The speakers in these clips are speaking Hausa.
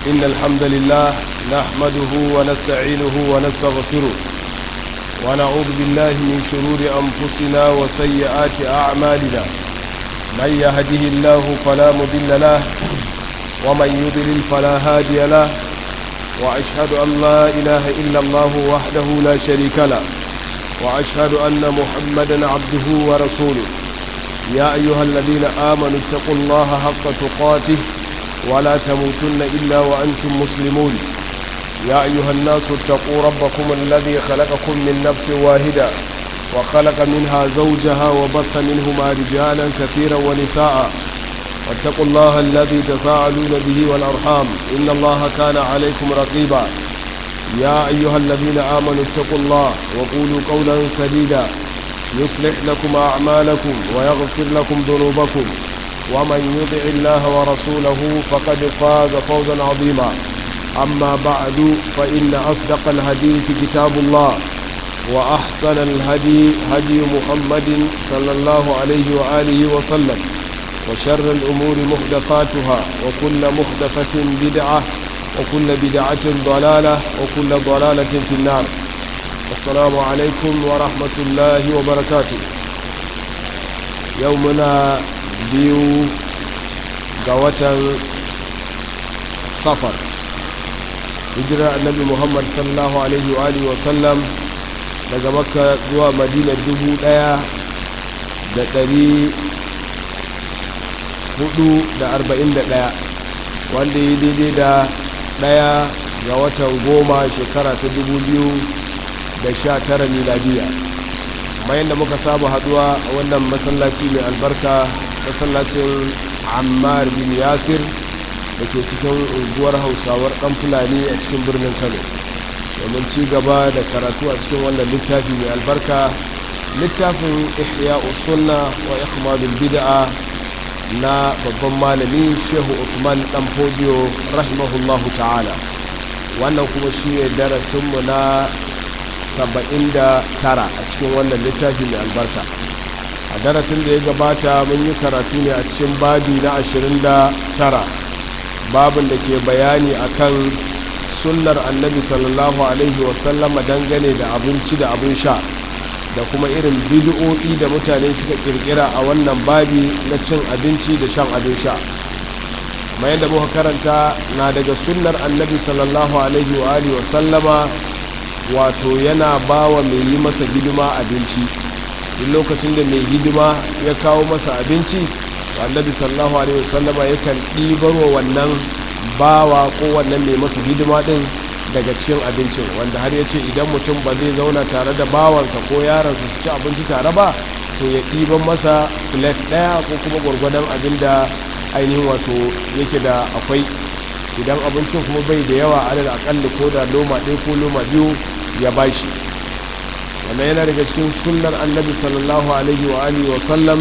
إن الحمد لله نحمده ونستعينه ونستغفره ونعوذ بالله من شرور أنفسنا وسيئات أعمالنا من يهده الله فلا مضل له ومن يضلل فلا هادي له وأشهد أن لا إله إلا الله وحده لا شريك له وأشهد أن محمدا عبده ورسوله يا أيها الذين آمنوا اتقوا الله حق تقاته ولا تموتن إلا وأنتم مسلمون يا أيها الناس اتقوا ربكم الذي خلقكم من نفس واحدة وخلق منها زوجها وبث منهما رجالا كثيرا ونساء واتقوا الله الذي تساءلون به والأرحام إن الله كان عليكم رقيبا يا أيها الذين آمنوا اتقوا الله وقولوا قولا سديدا يصلح لكم أعمالكم ويغفر لكم ذنوبكم ومن يطع الله ورسوله فقد فاز فوزا عظيما أما بعد فإن أصدق الحديث كتاب الله وأحسن الهدي هدي محمد صلى الله عليه وآله وسلم وشر الأمور محدثاتها وكل محدثة بدعة وكل بدعة ضلالة وكل ضلالة في النار السلام عليكم ورحمة الله وبركاته يومنا biyu ga watan safar hijirar annabi muhammad sallallahu alaihi wa alihi wasallam daga makka zuwa madina dubu daya da dari hudu da arba'in da daya wanda yi daidai da daya ga watan goma shekara ta dubu biyu da sha tara miladiya bayan da muka saba haduwa a wannan masallaci mai albarka masallacin ammar bin yasir da ke cikin unguwar hausawar ɗan fulani a cikin birnin kano domin ci gaba da karatu a cikin wannan littafi mai albarka littafin ihya usunna wa ikhmadul bid'a na babban malami shehu usman dan fodiyo rahimahullahu ta'ala wannan kuma shi ne darasinmu na 79 a cikin wannan littafi mai albarka a darasin da ya gabata mun yi karatu ne a cikin babi na 29 babin da ke bayani akan sunnar annabi sallallahu alaihi wasallama dangane da abinci da abin sha da kuma irin bid'o'i da mutane suka kirkira a wannan babi na cin abinci da shan abin sha kuma yadda muka karanta na daga sunnar annabi sallallahu alaihi wa alihi wasallama wato yana bawa mai yi masa hidima abinci duk lokacin da mai hidima ya kawo masa abinci annabi sallallahu alaihi wasallama yakan ɗibarwa wannan bawa ko wannan mai masa hidima din daga cikin abincin wanda har ya ce idan mutum ba zai zauna tare da bawansa ko yaransa su ci abinci tare ba to ya ɗiban masa plate ɗaya ko kuma gwargwadon abin da ainihin wato yake da akwai idan abincin kuma bai da yawa alal akalli ko da loma ɗaya ko loma biyu ya bashi wannan yana daga cikin sunnar annabi sallallahu alaihi wa alihi wa sallam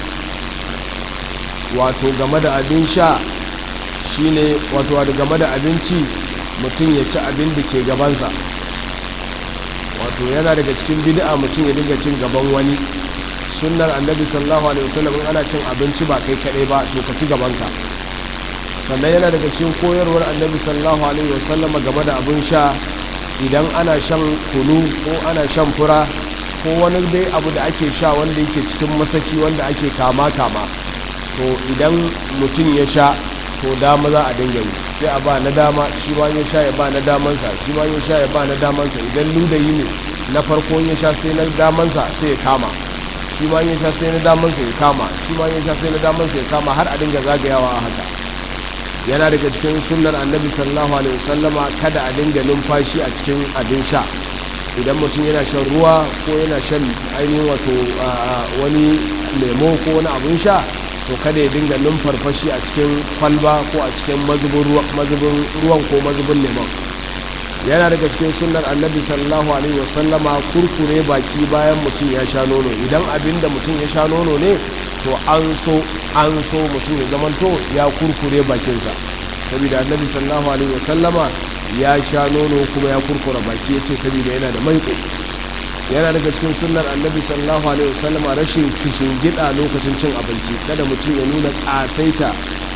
wato game da abin sha shine wato game da abinci mutum ya ci abin da ke gabansa wato yana daga cikin bid'a mutum ya dinga cin gaban wani sunnar annabi sallallahu alaihi wasallam in ana cin abinci ba kai kadai ba to ka ci gabanka sannan yana daga cikin koyarwar annabi sallallahu alaihi wasallam game da abin sha idan ana shan kunu ko ana shan fura ko wani dai abu da ake sha wanda yake cikin masaki wanda ake kama kama to idan mutum ya sha to dama za a dinga yi sai a ba na dama shi ma ya sha ya ba na damansa shi ma ya sha ya ba na damansa idan ludayi ne na farko ya sha sai na damansa sai ya kama shi ma ya sha sai na damansa ya kama shi ma ya sha sai na damansa ya kama har a dinga zagayawa a haka yana daga cikin sunnar annabi sallallahu alaihi wasallama kada a dinga numfashi a cikin abin sha idan mutum yana shan ruwa ko yana shan ainihin wato wani lemo ko wani abin sha to kada ya dinga numfarfashi a cikin kwalba ko a cikin mazubin ruwan ko mazubin lemon yana daga cikin sunnar annabi sallallahu alaihi wasallama kurkure baki bayan mutum ya sha nono idan abin da mutum ya sha nono ne to an so an so mutum ya zamanto ya kurkure bakinsa saboda annabi sallallahu alaihi wasallama ya sha nono kuma ya kurkura baki ya ce saboda yana da maiko yana daga cikin sunnar annabi sallallahu alaihi wasallama rashin kishin gida lokacin cin abinci kada mutum ya nuna kasaita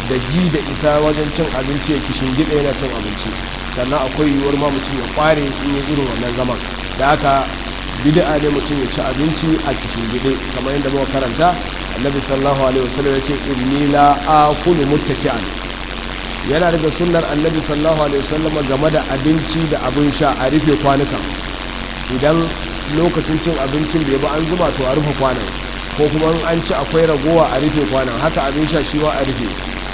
da ji da isa wajen cin abinci ya kishin gida yana cin abinci sannan akwai yiwuwar ma mutum ya kware in yi irin wannan zaman da haka bid'a ne mutum ya ci abinci a kishin gida kamar yadda muka karanta annabi sallallahu alaihi wasallam ya ce inni la akulu muttaki'an yana daga sunnar annabi sallallahu alaihi wasallam game da abinci da abin sha a rufe kwanukan idan lokacin cin abincin bai ba an zuba to a rufe kwanan ko kuma an ci akwai ragowa a rufe kwanan haka abin sha shi wa a rufe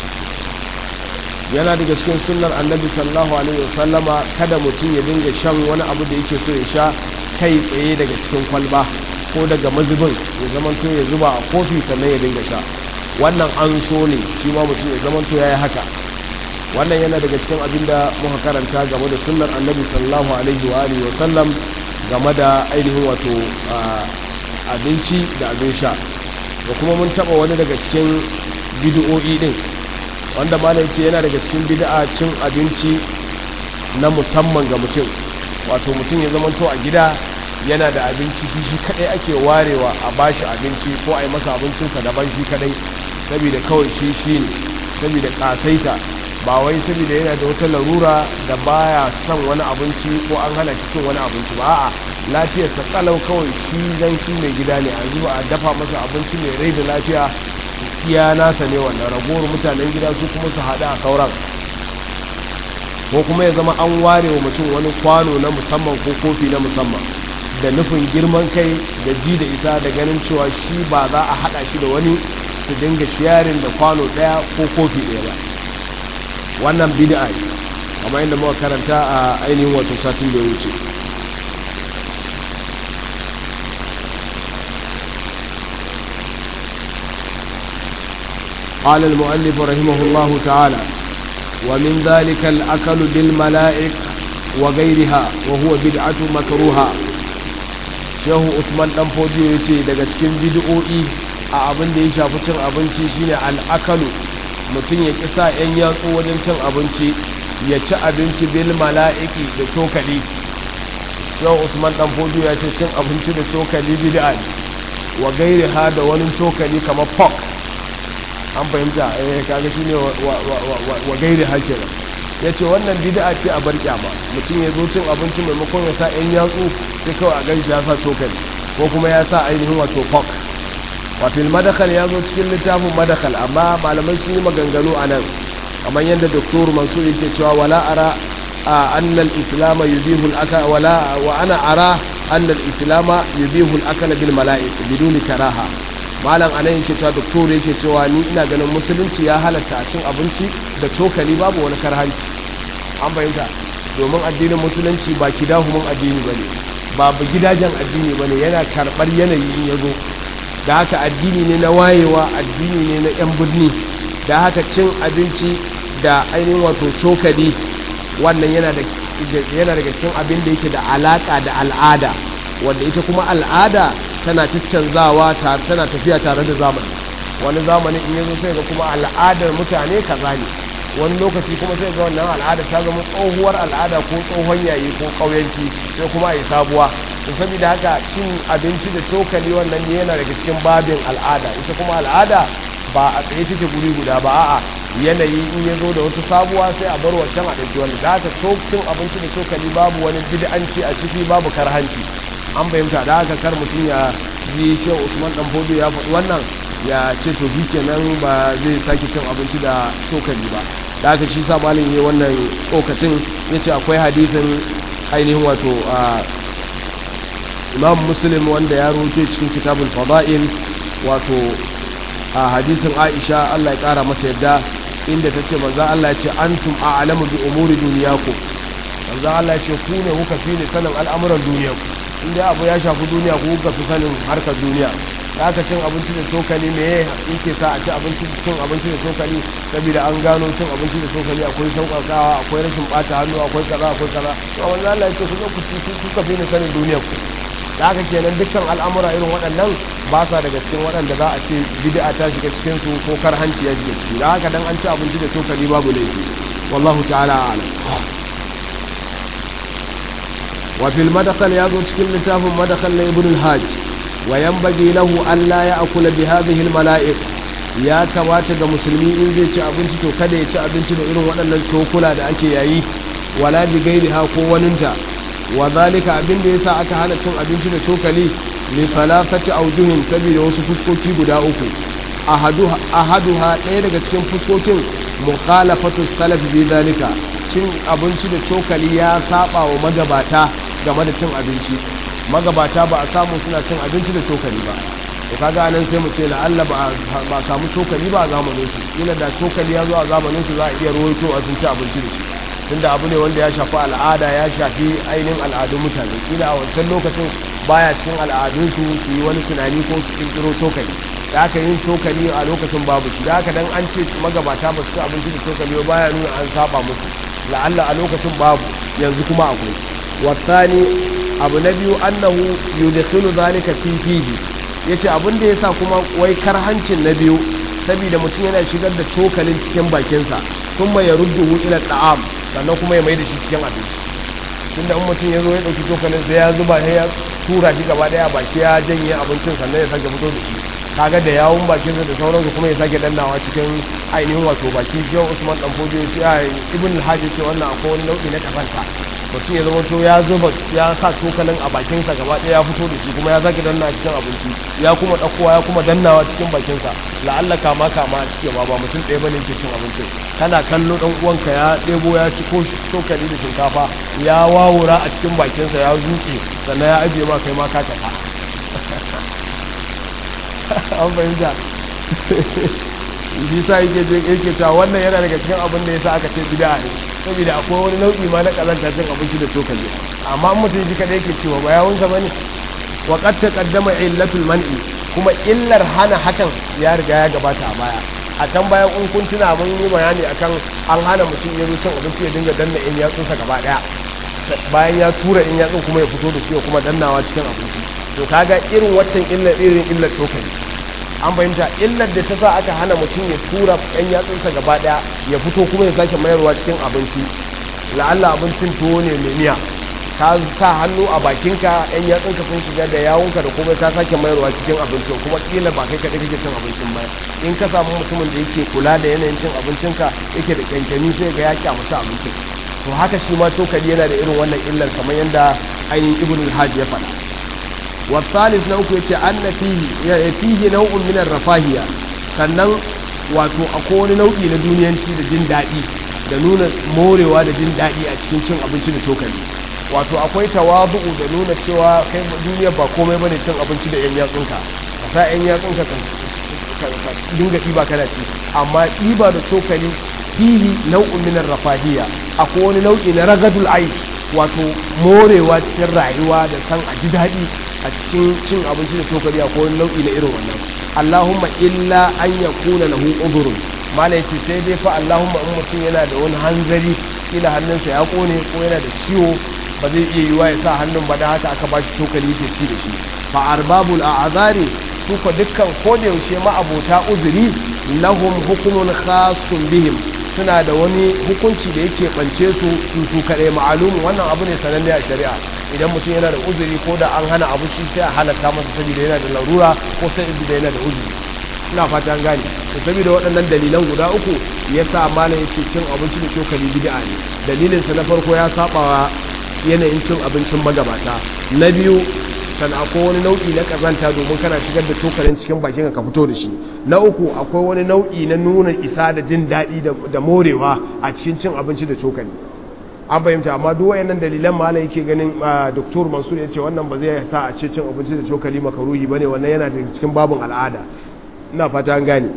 yana daga cikin sunnar annabi sallallahu alaihi wasallama kada mutum ya dinga shan wani abu da yake so ya sha kai tsaye daga cikin kwalba ko daga mazubin ya zamanto ya zuba a kofi sannan ya dinga sha wannan an so ne shi ma mutum ya zamanto ya yi haka wannan yana daga cikin abin da muka karanta game da sunnar annabi sallallahu alaihi wa alihi wasallam game da ainihin wato abinci da abin sha da kuma mun taba wani daga cikin bid'o'i din wanda malam ce yana daga cikin bid'a cin abinci na musamman ga mutum wato mutum ya zama to a gida yana da abinci shi shi kadai ake warewa a bashi abinci ko a yi masa abincinsa daban shi kadai saboda kawai shi shi ne saboda kasaita ba wai saboda yana da wata larura da baya son wani abinci ko an hana shi cin wani abinci ba a'a lafiyarsa kalau kawai shi dan shi mai gida ne a zuba a dafa masa abinci mai rai da lafiya iya nasa ne wannan ragowar mutanen gida su kuma su haɗu a sauran ko kuma ya zama an ware wa mutum wani kwano na musamman ko kofi na musamman da nufin girman kai da ji da isa da ganin cewa shi ba za a haɗa shi da wani su dinga shiyarin da kwano ɗaya ko kofi ɗaya ba wannan bid'a ne kamar yadda muka karanta a ainihin wato satin da ya wuce قال المؤلف رحمه الله تعالى ومن ذلك الأكل بالملائك وغيرها وهو بدعة مكروها shehu usman dan fodiyo ya ce daga cikin bid'o'i a abin da ya shafi cin abinci shine al'akalu mutum ya kisa yan yatsu wajen cin abinci ya ci abinci bil mala'iki da cokali shehu usman dan fodiyo ya ce cin abinci da cokali bid'a ne wa gairi ha da wani cokali kamar pork an fahimta eh kaga shine wa gairi ha kenan ya ce wannan bid'a ce a bar kyama mutum ya zo cin abinci maimakon ya sa yan yatsu sai kawai a ganshi ya sa cokali ko kuma ya sa ainihin wato fork wato madakal ya zo cikin littafin madakal amma malamai sun yi maganganu a nan kamar yadda doktor mansur yake cewa wala ara anna al-islam yubihu al wala wa ana ara anna al-islam yubihu al-akal bil mala'ik biduni karaha malam anan yake cewa doktor yake cewa ni ina ganin musulunci ya halatta cin abinci da cokali babu wani karhanci an bayyanta domin addinin musulunci ba kidahumin addini bane ba ba gidajen addini bane yana karbar yanayi in yazo da haka addini ne na wayewa addini ne na yan birni da haka cin abinci da ainihin wato cokali wannan yana da yana daga cikin abin da yake da alaka da al'ada wanda ita kuma al'ada tana ciccanzawa tana tafiya tare da zamani wani zamani in yanzu sai ga kuma al'adar mutane kaza ne wani lokaci kuma sai ga wannan al'ada ta zama tsohuwar al'ada ko tsohon yayi ko ƙauyanci sai kuma a yi sabuwa to saboda haka cin abinci da cokali wannan ne yana daga cikin babin al'ada ita kuma al'ada ba a tsaye take guri guda ba a'a yanayi in ya zo da wata sabuwa sai a bar wancan a ɗauki wani da haka cin abinci da cokali babu wani bid'anci a ciki babu karhanci an fahimta da haka kar mutum ya yi shehu usman dan fodo ya faɗi wannan ya ce to shi kenan ba zai sake cin abinci da cokali ba da haka shi sa malin yi wannan tsokacin ya ce akwai hadithin ainihin wato imam muslim wanda ya roke cikin kitabul fada'il wato a hadisin aisha allah ya kara masa yadda inda ta ce manzo allah ya ce antum a'lamu bi umuri duniyakum manzo allah ya ce ku ne kuka fi ne sanin al'amuran duniyanku inda abu ya shafi duniya ku kuka fi sanin harkar duniya da aka cin abinci da cokali me yake sa a ci abinci cin abinci da cokali saboda an gano cin abinci da cokali akwai sauƙaƙawa akwai rashin ɓata hannu akwai kaza akwai kaza to wannan Allah yake ku ku ci kuka fi ni sanin duniyar ku da haka kenan dukkan al'amura irin waɗannan ba sa daga cikin waɗanda za a ce bid'a ta shiga cikin su ko karhanci ya shiga ciki da haka dan an ci abinci da cokali babu laifi wallahu ta'ala a'lam وفي المدخل يازو cikin littafin madakal na ibn al-hajj wa yanbaghi lahu an la ya'kula bi hadhihi al-mala'ik ya kamata ga musulmi in zai ci abinci to kada ya ci abinci da irin waɗannan cokula da ake yayi wala bi gairi ha ko waninta wa zalika abin da yasa aka hana cin abinci da cokali li falafati aujuhin saboda wasu fuskoki guda uku ahaduha ahaduha ɗaya daga cikin fuskokin mukhalafatu salaf bi zalika cin abinci da cokali ya saba wa magabata game da cin abinci magabata ba a samu suna cin abinci da cokali ba to kaga anan sai mu ce la'alla ba ba samu cokali ba a zamanin su kila da cokali ya zo a zamanin su za a iya rawaito a sun ci abinci da shi tunda abu ne wanda ya shafi al'ada ya shafi ainihin al'adun mutane kila a wancan lokacin baya cikin al'adun su su yi wani tunani ko su kirkiro cokali da aka yin cokali a lokacin babu shi da aka dan an ce magabata ba su ci abinci da cokali ba baya nuna an saba musu la'alla a lokacin babu yanzu kuma akwai wasani abu na biyu annahu yudkhilu zalika fi fihi yace abin da yasa kuma wai karhancin na biyu saboda mutum yana shigar da cokalin cikin bakinsa kuma ya rudduhu ila ta'am sannan kuma ya mai da shi cikin abinci tunda in mutum ya zo ya dauki cokalin sai ya zuba sai ya tura shi gaba daya baki ya janye abincin sannan ya sake fito da shi kaga da yawun bakinsa da sauransu kuma ya sake dannawa cikin ainihin wato baki yau usman dan fojo ya ce a ibn al-hajji ce wannan akwai wani nau'i na kafanta mutum ya zama to ya zuba ya sa cokalin a bakinsa gaba ɗaya ya fito da shi kuma ya sake dannawa cikin abinci ya kuma ɗaukowa ya kuma dannawa cikin bakinsa la'alla kama kama a cike ma ba mutum ɗaya bane ke cin abincin kana kallo ɗan uwanka ya ɗebo ya ci ko cokali da shinkafa ya wawura a cikin bakinsa ya zuke sannan ya ajiye ma kai ma ka tafa an fahimta shi sa yake je yake cewa wannan yana daga cikin abin da yasa aka ce bid'a ne saboda akwai wani nau'i ma na kazanta cin abinci da cokali amma in mutum shi kada yake cewa ba yawun sa bane wa qad taqaddama illatul man'i kuma illar hana hakan ya riga ya gabata a baya a can bayan in kun tuna mun yi bayani akan an hana mutum ya zo cin abinci ya dinga danna in yatsunsa gaba daya bayan ya tura in yatsun kuma ya fito da shi kuma dannawa cikin abinci to kaga irin waccan illar irin illar cokali an fahimta illar da ta sa aka hana mutum ya tura yan yatsunsa gaba daya ya fito kuma ya sake mayarwa cikin abinci la'alla abincin tuwo ne mai miya ka sa hannu a bakinka yan yatsunka sun shiga da yawunka da kuma ka sake mayarwa cikin abincin kuma kila ba kai kaɗai kake cin abincin ba in ka samu mutumin da yake kula da yanayin cin abincinka yake da kyankyani sai ga ya kyamata abincin to haka shi ma cokali yana da irin wannan illar kamar yadda ainihin ibn al-hajj ya faɗa والثالث نوك يتي أن فيه فيه نوع من الرفاهية sannan wato akwai wani nau'i na duniyanci da jin daɗi da nuna morewa da jin daɗi a cikin cin abinci da cokali wato akwai tawabu'u da nuna cewa kai duniya ba komai bane cin abinci da yan yatsunka ka sa yan yatsunka ka dinga ɗiba kana ci amma ɗiba da cokali fihi nau'un min rafahiyya akwai wani nau'i na ragadul aish wato morewa cikin rayuwa da san a ji daɗi a cikin cin abinci da cokali a kowane nau'i na irin wannan allahumma illa an ya kuna lahu udurun mala yace sai dai fa allahumma in mutum yana da wani hanzari kila hannunsa ya kone ko yana da ciwo ba zai iya yiwa ya sa hannun ba da haka aka ba shi cokali yake ci da shi fa arbabul a'zari su fa dukkan ko da yaushe ma abota uzuri lahum hukumun khasun bihim suna da wani hukunci da yake bance su su su kaɗai ma'alumu wannan abu ne sananne a shari'a idan mutum yana da uzuri ko da an hana abu shi sai a halatta masa saboda yana da larura ko sai da yana da uzuri ina fata an gane to saboda waɗannan dalilan guda uku ya sa malam yake cin abinci da cokali bid'a ne dalilin sa na farko ya sabawa yanayin cin abincin magabata na biyu kan akwai wani nau'i na kazanta domin kana shigar da cokalin cikin bakin ka fito da shi na uku akwai wani nau'i na nuna isa da jin daɗi da morewa a cikin cin abinci da cokali an fahimta amma duk wayannan dalilan malam yake ganin doktor mansur ya ce wannan ba zai sa a ce cin abinci da cokali makaruhi bane wannan yana da cikin babin al'ada ina fata an gane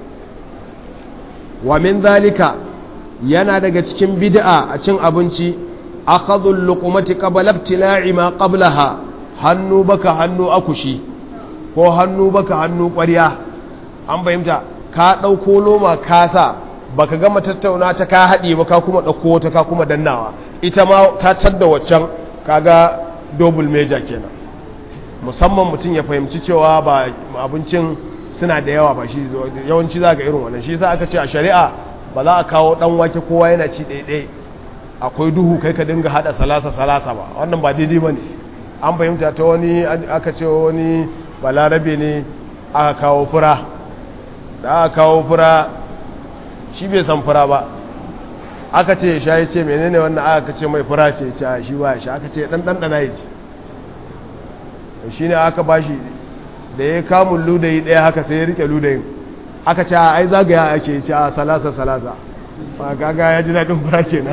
wa min zalika yana daga cikin bid'a a cin abinci akhadhul luqmati qabla ibtila'i ma qablaha hannu baka hannu akushi ko hannu baka hannu ƙwarya an fahimta ka ɗauko loma kasa baka gama tattauna ta ka haɗe ba ka kuma ɗauko wata ka kuma dannawa ita ma ta tadda waccan kaga double major kenan musamman mutum ya fahimci cewa ba abincin suna da yawa ba shi yawanci za ga irin wannan shi sa aka ce a shari'a ba za a kawo ɗan wake kowa yana ci ɗaiɗai akwai duhu kai ka dinga haɗa salasa salasa ba wannan ba daidai ba ne an fahimta ta wani aka ce wani balarabe ne aka kawo fura da aka kawo fura shi bai san fura ba aka ce sha ya ce menene wannan aka ce mai fura ce ce shi ba shi aka ce dan ɗanɗana ya ce shi ne aka ba shi da ya kamun ludayi ɗaya haka sai ya rike ludayin aka ce ai zagaya ake ce a salasa salasa ba gaga ya ji daɗin fura kenan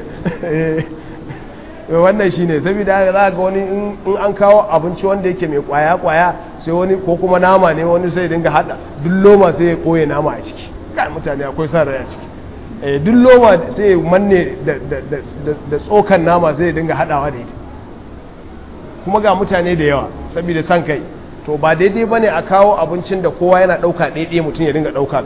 wannan shi ne saboda za ga wani in an kawo abinci wanda yake mai kwaya-kwaya sai wani ko kuma nama ne wani sai dinga hada duk loma sai ya koye nama a ciki ga mutane akwai sa rai a ciki duk loma sai ya manne da tsokan nama sai ya dinga hadawa da ita kuma ga mutane da yawa saboda san kai to ba daidai bane a kawo abincin da kowa yana dauka daidai mutum ya dinga dauka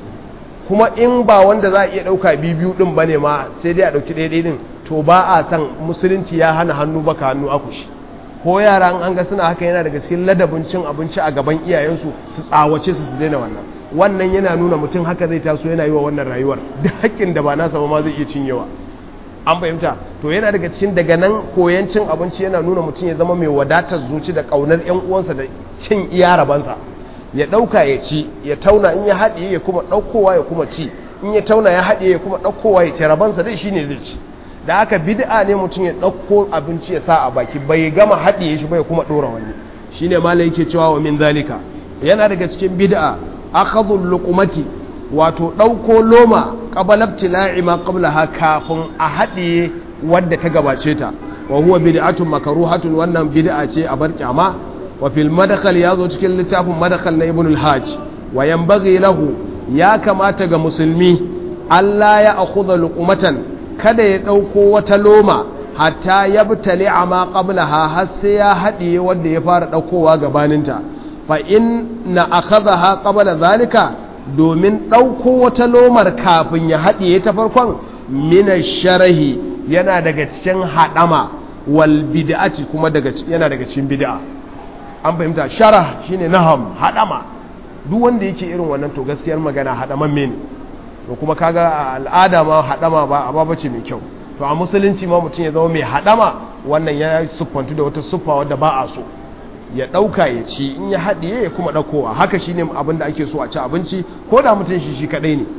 kuma in ba wanda za a iya dauka biyu din bane ma sai dai a dauki daidai din to ba a san musulunci ya hana hannu baka hannu akushi ko yara an ga suna haka yana daga cikin ladabin cin abinci a gaban iyayensu su tsawace su su daina wannan wannan yana nuna mutum haka zai taso yana yi wa wannan rayuwar duk haƙƙin da ba nasa ba ma zai iya cinyewa an fahimta to yana daga cikin daga nan koyan cin abinci yana nuna mutum ya zama mai wadatar zuci da ƙaunar yan uwansa da cin iya rabansa ya ɗauka ya ci ya tauna in ya haɗiye ya kuma ɗaukowa ya kuma ci in ya tauna ya haɗiye ya kuma ɗaukowa ya ci rabansa dai shine zai ci da aka bid'a ne mutum ya ɗauko abinci ya sa a baki bai gama haɗiye shi bai kuma ɗora wani shine malai yake cewa wa min zalika yana daga cikin bid'a akhadhul luqmati wato ɗauko loma qabla ibtila'i ma qablaha kafin a haɗiye wadda ta gabace ta wa huwa bid'atun makruhatun wannan bid'a ce a bar kyama wa fil madkhal yazo cikin littafin madkhal na ibn al-hajj wa yanbaghi lahu ya kamata ga musulmi Allah ya akhudha luqmatan kada ya ɗauko wata loma hatta ya bitale a ma ƙabla ha har sai ya haɗiye wanda ya fara ɗaukowa gabaninta fa in na akaza ha ƙabla zalika domin ɗauko wata lomar kafin ya haɗiye ta farkon mina sharahi yana daga cikin haɗama wal bid'ati kuma yana daga cikin bid'a an fahimta sharah shine naham haɗama duk wanda yake irin wannan to gaskiyar magana haɗaman ne to kuma kaga a al'ada ma haɗama ba a babace mai kyau to a musulunci ma mutum ya zama mai haɗama wannan ya siffantu da wata siffa wadda ba a so ya ɗauka ya ci in ya haɗiye ya kuma ɗaukowa haka shi ne abin da ake so a ci abinci ko da mutum shi shi kaɗai ne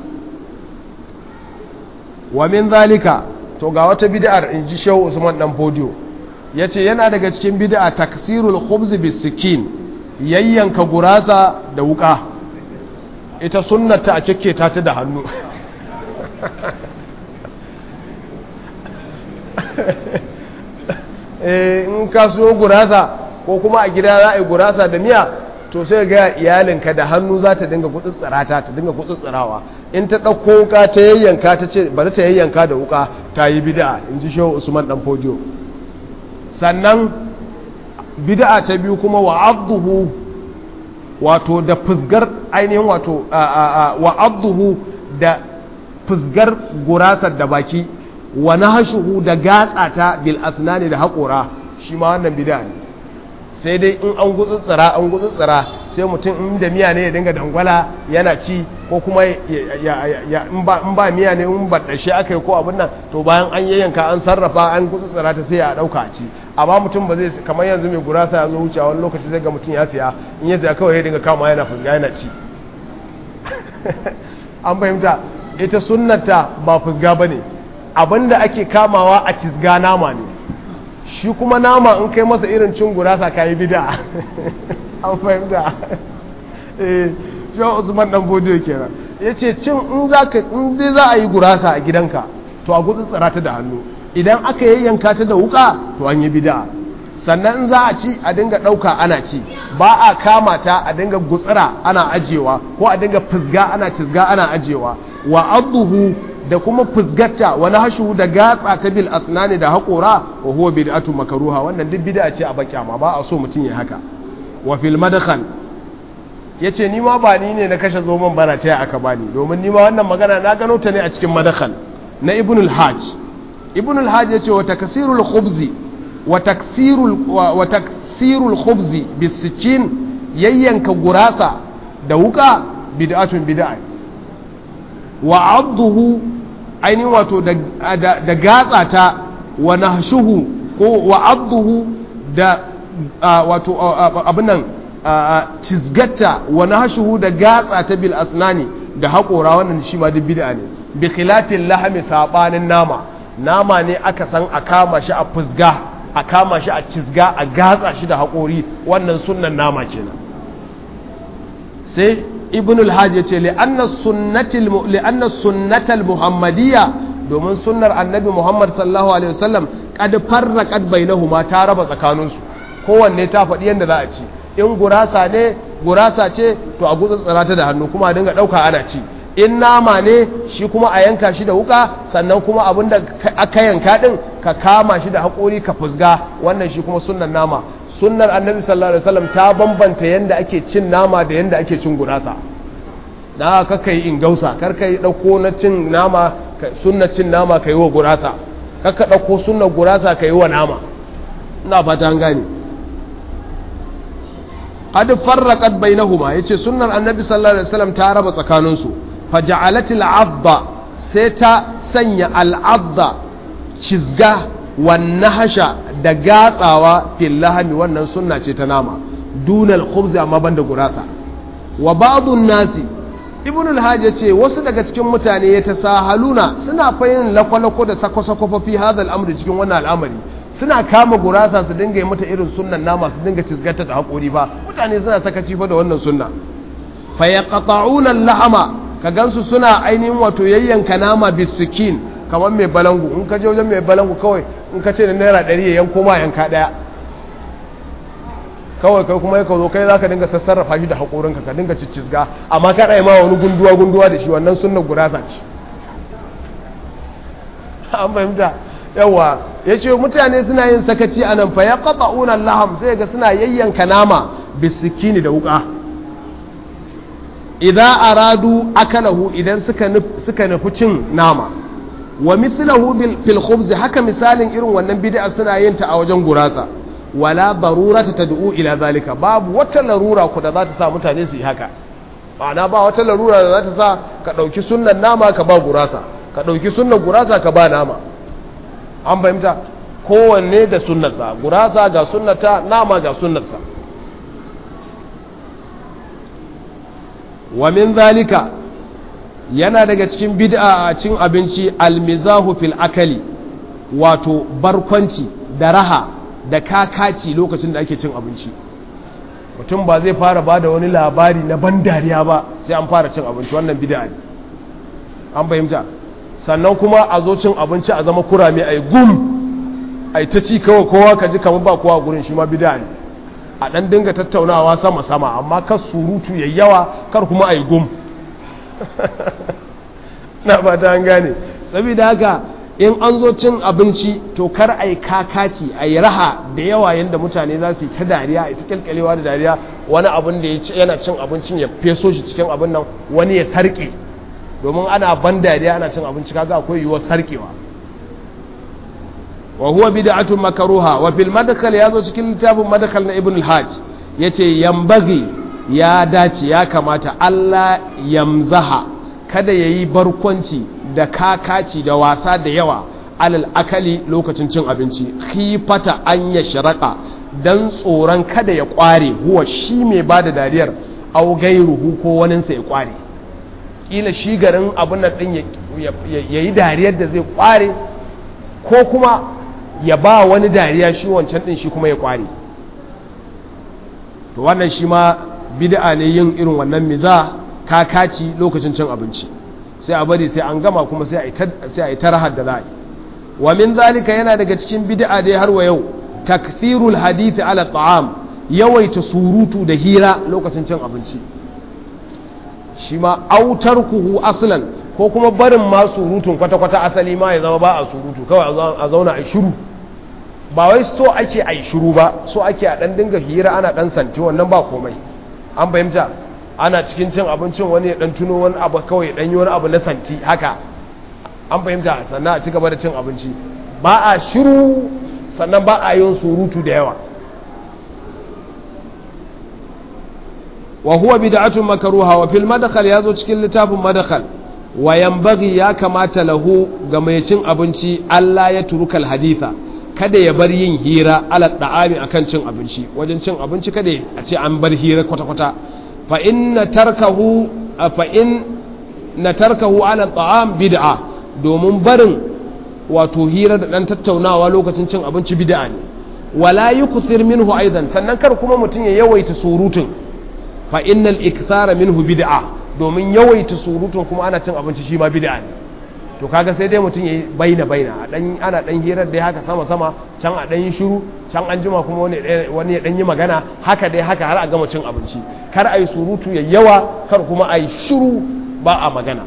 wa min zalika to ga wata bid'ar in ji shehu usman dan fodiyo ya ce yana daga cikin bid'a taksirul khubz bisikin yayyanka gurasa da wuka ita sunnata a cike ta ta da hannu in ka so gurasa ko kuma a gida za a yi gurasa da miya to sai ga iyalinka da hannu za ta dinga gutsutsura ta ta dinga gutsutsurawa in ta ɗauko wuka ta yayyanka ta ce bari ta yayyanka da wuka ta yi bid'a in ji shehu usman dan fodiyo sannan bid'a ta biyu kuma wa abduhu wato da fusgar ainihin wato wa abduhu da fusgar gurasar da baki wa nahshuhu da gatsata bil asnani da haƙora shi ma wannan bid'a ne sai dai in an gutsutsura an gutsutsura sai mutum in da miya ne ya dinga dangwala yana ci ko kuma in ba miya ne in ba shi aka yi ko abin nan to bayan an yayyanka an sarrafa an gutsutsura ta sai a ɗauka a ci amma mutum ba zai kamar yanzu mai gurasa ya zo wuce wani lokaci zai ga mutum ya siya in ya siya kawai ya dinga kama yana fusga yana ci an fahimta ita sunnata ba fusga ba ne abinda ake kamawa a cizga nama ne shi kuma nama in kai masa irin cin gurasa ka yi bida an fahimta eh shi usman dan bodiyo kenan ya ce cin in zai za a yi gurasa a gidanka to a gutsu tsara ta da hannu idan aka yayyanka ta da wuka to an yi bida sannan in za a ci a dinga ɗauka ana ci ba a kama ta a dinga gutsira ana ajewa ko a dinga fusga ana cizga ana ajewa wa abduhu da kuma fusgatta wani hashu da gatsa ta bil asnani da haƙora wa huwa bid'atu makruha wannan duk bid'a ce a bakyama ba a so mutum ya haka wa fil madkhal yace ni ma ba ni ne na kashe zoman bana ta aka bani domin ni ma wannan magana na gano ta ne a cikin madkhal na ibn al-hajj ibn al-hajj yace wa taksirul khubzi wa taksirul wa taksirul khubzi bisikin yayyanka gurasa da wuka bid'atun bid'a wa abduhu ainihin wato da gatsa ta wa nahshuhu ko wa abduhu da wato abin nan cizgatta wa nahshuhu da gatsa ta bil asnani da haƙora wannan shi ma duk bid'a ne bi khilafin lahami sabanin nama nama ne aka san a kama shi a fusga a kama shi a cizga a gatsa shi da haƙori wannan sunnan nama kenan sai ibn al-hajj ya ce li'anna sunnatal muhammadiyya domin sunnar annabi muhammad sallallahu alaihi wasallam kad farraqat bainahuma ta raba tsakaninsu kowanne ta faɗi yadda za a ci in gurasa ne gurasa ce to a gutsutsura ta da hannu kuma a dinga ɗauka ana ci in nama ne shi kuma a yanka shi da wuka sannan kuma abin da aka yanka ɗin ka kama shi da haƙori ka fusga wannan shi kuma sunnan nama sunnar annabi sallallahu alaihi wasallam ta bambanta yanda ake cin nama da yanda ake cin gurasa na kaka yi ingausa karka yi ɗauko na cin nama sunna cin nama ka yi wa gurasa kaka ɗauko sunna gurasa ka yi wa nama ina fata an gane qad farraqat bainahuma yace sunnar annabi sallallahu alaihi wasallam ta raba tsakaninsu faja'alat al'adda sai ta sanya al'adda cizga wan nahasha da gatsawa fil lahmi wannan sunna ce ta nama dunal khubz amma banda gurasa wa ba'dun nasi ibn al-hajj yace wasu daga cikin mutane ya tasahaluna suna fayin lakwalako da sako-sako fi hadha al-amri cikin wannan al'amari suna kama gurasa su dinga yi mata irin sunnan nama su dinga cizgata da haƙori ba mutane suna sakaci fa da wannan sunna fa yaqta'una al-lahama ka gansu suna ainihin wato yayyanka nama bisikin kamar mai balangu in ka je wajen mai balangu kawai in ka ce da naira ɗari ya yanko ma yanka ɗaya kawai kai kuma yaka zo kai za ka dinga sassarrafa shi da haƙorinka ka dinga ciccizga amma ka ɗaya ma wani gunduwa gunduwa da shi wannan sunnan gurasa ce an fahimta yawa ya ce mutane suna yin sakaci a nan fa ya kafa unan laham sai ga suna yayyanka nama bisikini da wuka idan aradu akalahu idan suka nufi cin nama wa mithlahu fil khubz haka misalin irin wannan bid'a suna yin ta a wajen gurasa wala darurata tad'u ila zalika babu wata larura ku da za ta sa mutane su yi haka ma'ana ba wata larura da za ta sa ka dauki sunnan nama ka ba gurasa ka dauki sunnan gurasa ka ba nama an fahimta kowanne da sunnarsa gurasa ga sunnata nama ga sunnarsa wa min zalika yana daga cikin bid'a a cin abinci almizahu fil akali wato barkwanci da raha da kakaci lokacin da ake cin abinci mutum ba zai fara ba da wani labari na ban dariya ba sai an fara cin abinci wannan bid'a ne an fahimta sannan kuma a zo cin abinci a zama kurame a yi gum a yi ta ci kawai kowa ka ji kamar ba kowa gurin shi ma bida ne a ɗan dinga tattaunawa sama-sama amma kar surutu ya yawa kar kuma a yi gum na ba ta an gane saboda haka in an zo cin abinci to kar a yi kakaci a yi raha da yawa yadda mutane za su yi ta dariya a ta kyalkyalewa da dariya wani abin da yana cin abincin ya feso shi cikin abin nan wani ya sarƙe domin ana ban dariya ana cin abinci kaga akwai yiwuwar sarkewa wa huwa bid'atun makruha wa fil madkhal yazo cikin littafin madkhal na ibn al-hajj yace yambagi ya dace ya kamata Allah yamzaha kada yayi barkwanci da kakaci da wasa da yawa alal akali lokacin cin abinci khifata an ya sharaka dan tsoron kada ya kware huwa shi mai bada dariyar au gairuhu ko waninsa ya kware kila shi garin abin nan din ya yi dariyar da zai kware ko kuma ya ba wani dariya shi wancan din shi kuma ya kware to wannan shi ma bid'a ne yin irin wannan miza kakaci lokacin cin abinci sai a bari sai an gama kuma sai a yi tarahar da za a yi wa min zalika yana daga cikin bid'a dai har wa yau takthirul hadithi ala ta'am yawaita surutu da hira lokacin cin abinci shi ma autar kuhu aslan ko kuma barin ma surutun kwata-kwata asali ma ya zama ba a surutu kawai a zauna a shiru ba wai so ake a yi shiru ba so ake a ɗan dinga hira ana ɗan santi wannan ba komai an fahimta ana cikin cin abincin wani ya ɗan tuno wani abu kawai ya yi wani abu na santi haka an fahimta sannan a ci gaba da cin abinci ba a shiru sannan ba a yin surutu da yawa wa huwa bid'atun makruha wa fil madkhal yazo cikin littafin madkhal wa yanbaghi ya kamata lahu ga mai cin abinci Allah ya turuka haditha kada ya bar yin hira ala da'ami akan cin abinci wajen cin abinci kada a ce an bar hira kwata-kwata fa inna tarkahu fa in na tarkahu ala ta'am bid'a domin barin wato hira da dan tattaunawa lokacin cin abinci bid'a ne wala yukthir minhu aidan sannan kar kuma mutum ya yawaita surutun fa innal ikthara minhu bid'a domin yawaita surutun kuma ana cin abinci shi ma bid'a ne to kaga sai dai mutum yayi baina baina dan ana dan hirar dai haka sama sama can a dan yi shiru can an jima kuma wani wani ya dan yi magana haka dai haka har a gama cin abinci kar ayi surutu ya yawa kar kuma ayi shiru ba a magana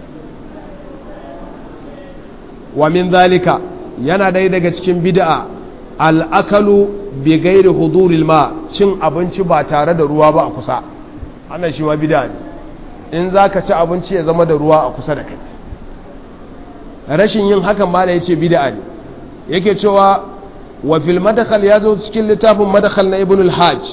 wa min zalika yana dai daga cikin bid'a al'akalu bi gairi huduril ma cin abinci ba tare da ruwa ba a kusa wannan shi ma bid'a ne in za ka ci abinci ya zama da ruwa a kusa da kai rashin yin hakan ba da ya ce bid'a ne yake cewa wa fil madakhal ya zo cikin littafin madakhal na ibn al-hajj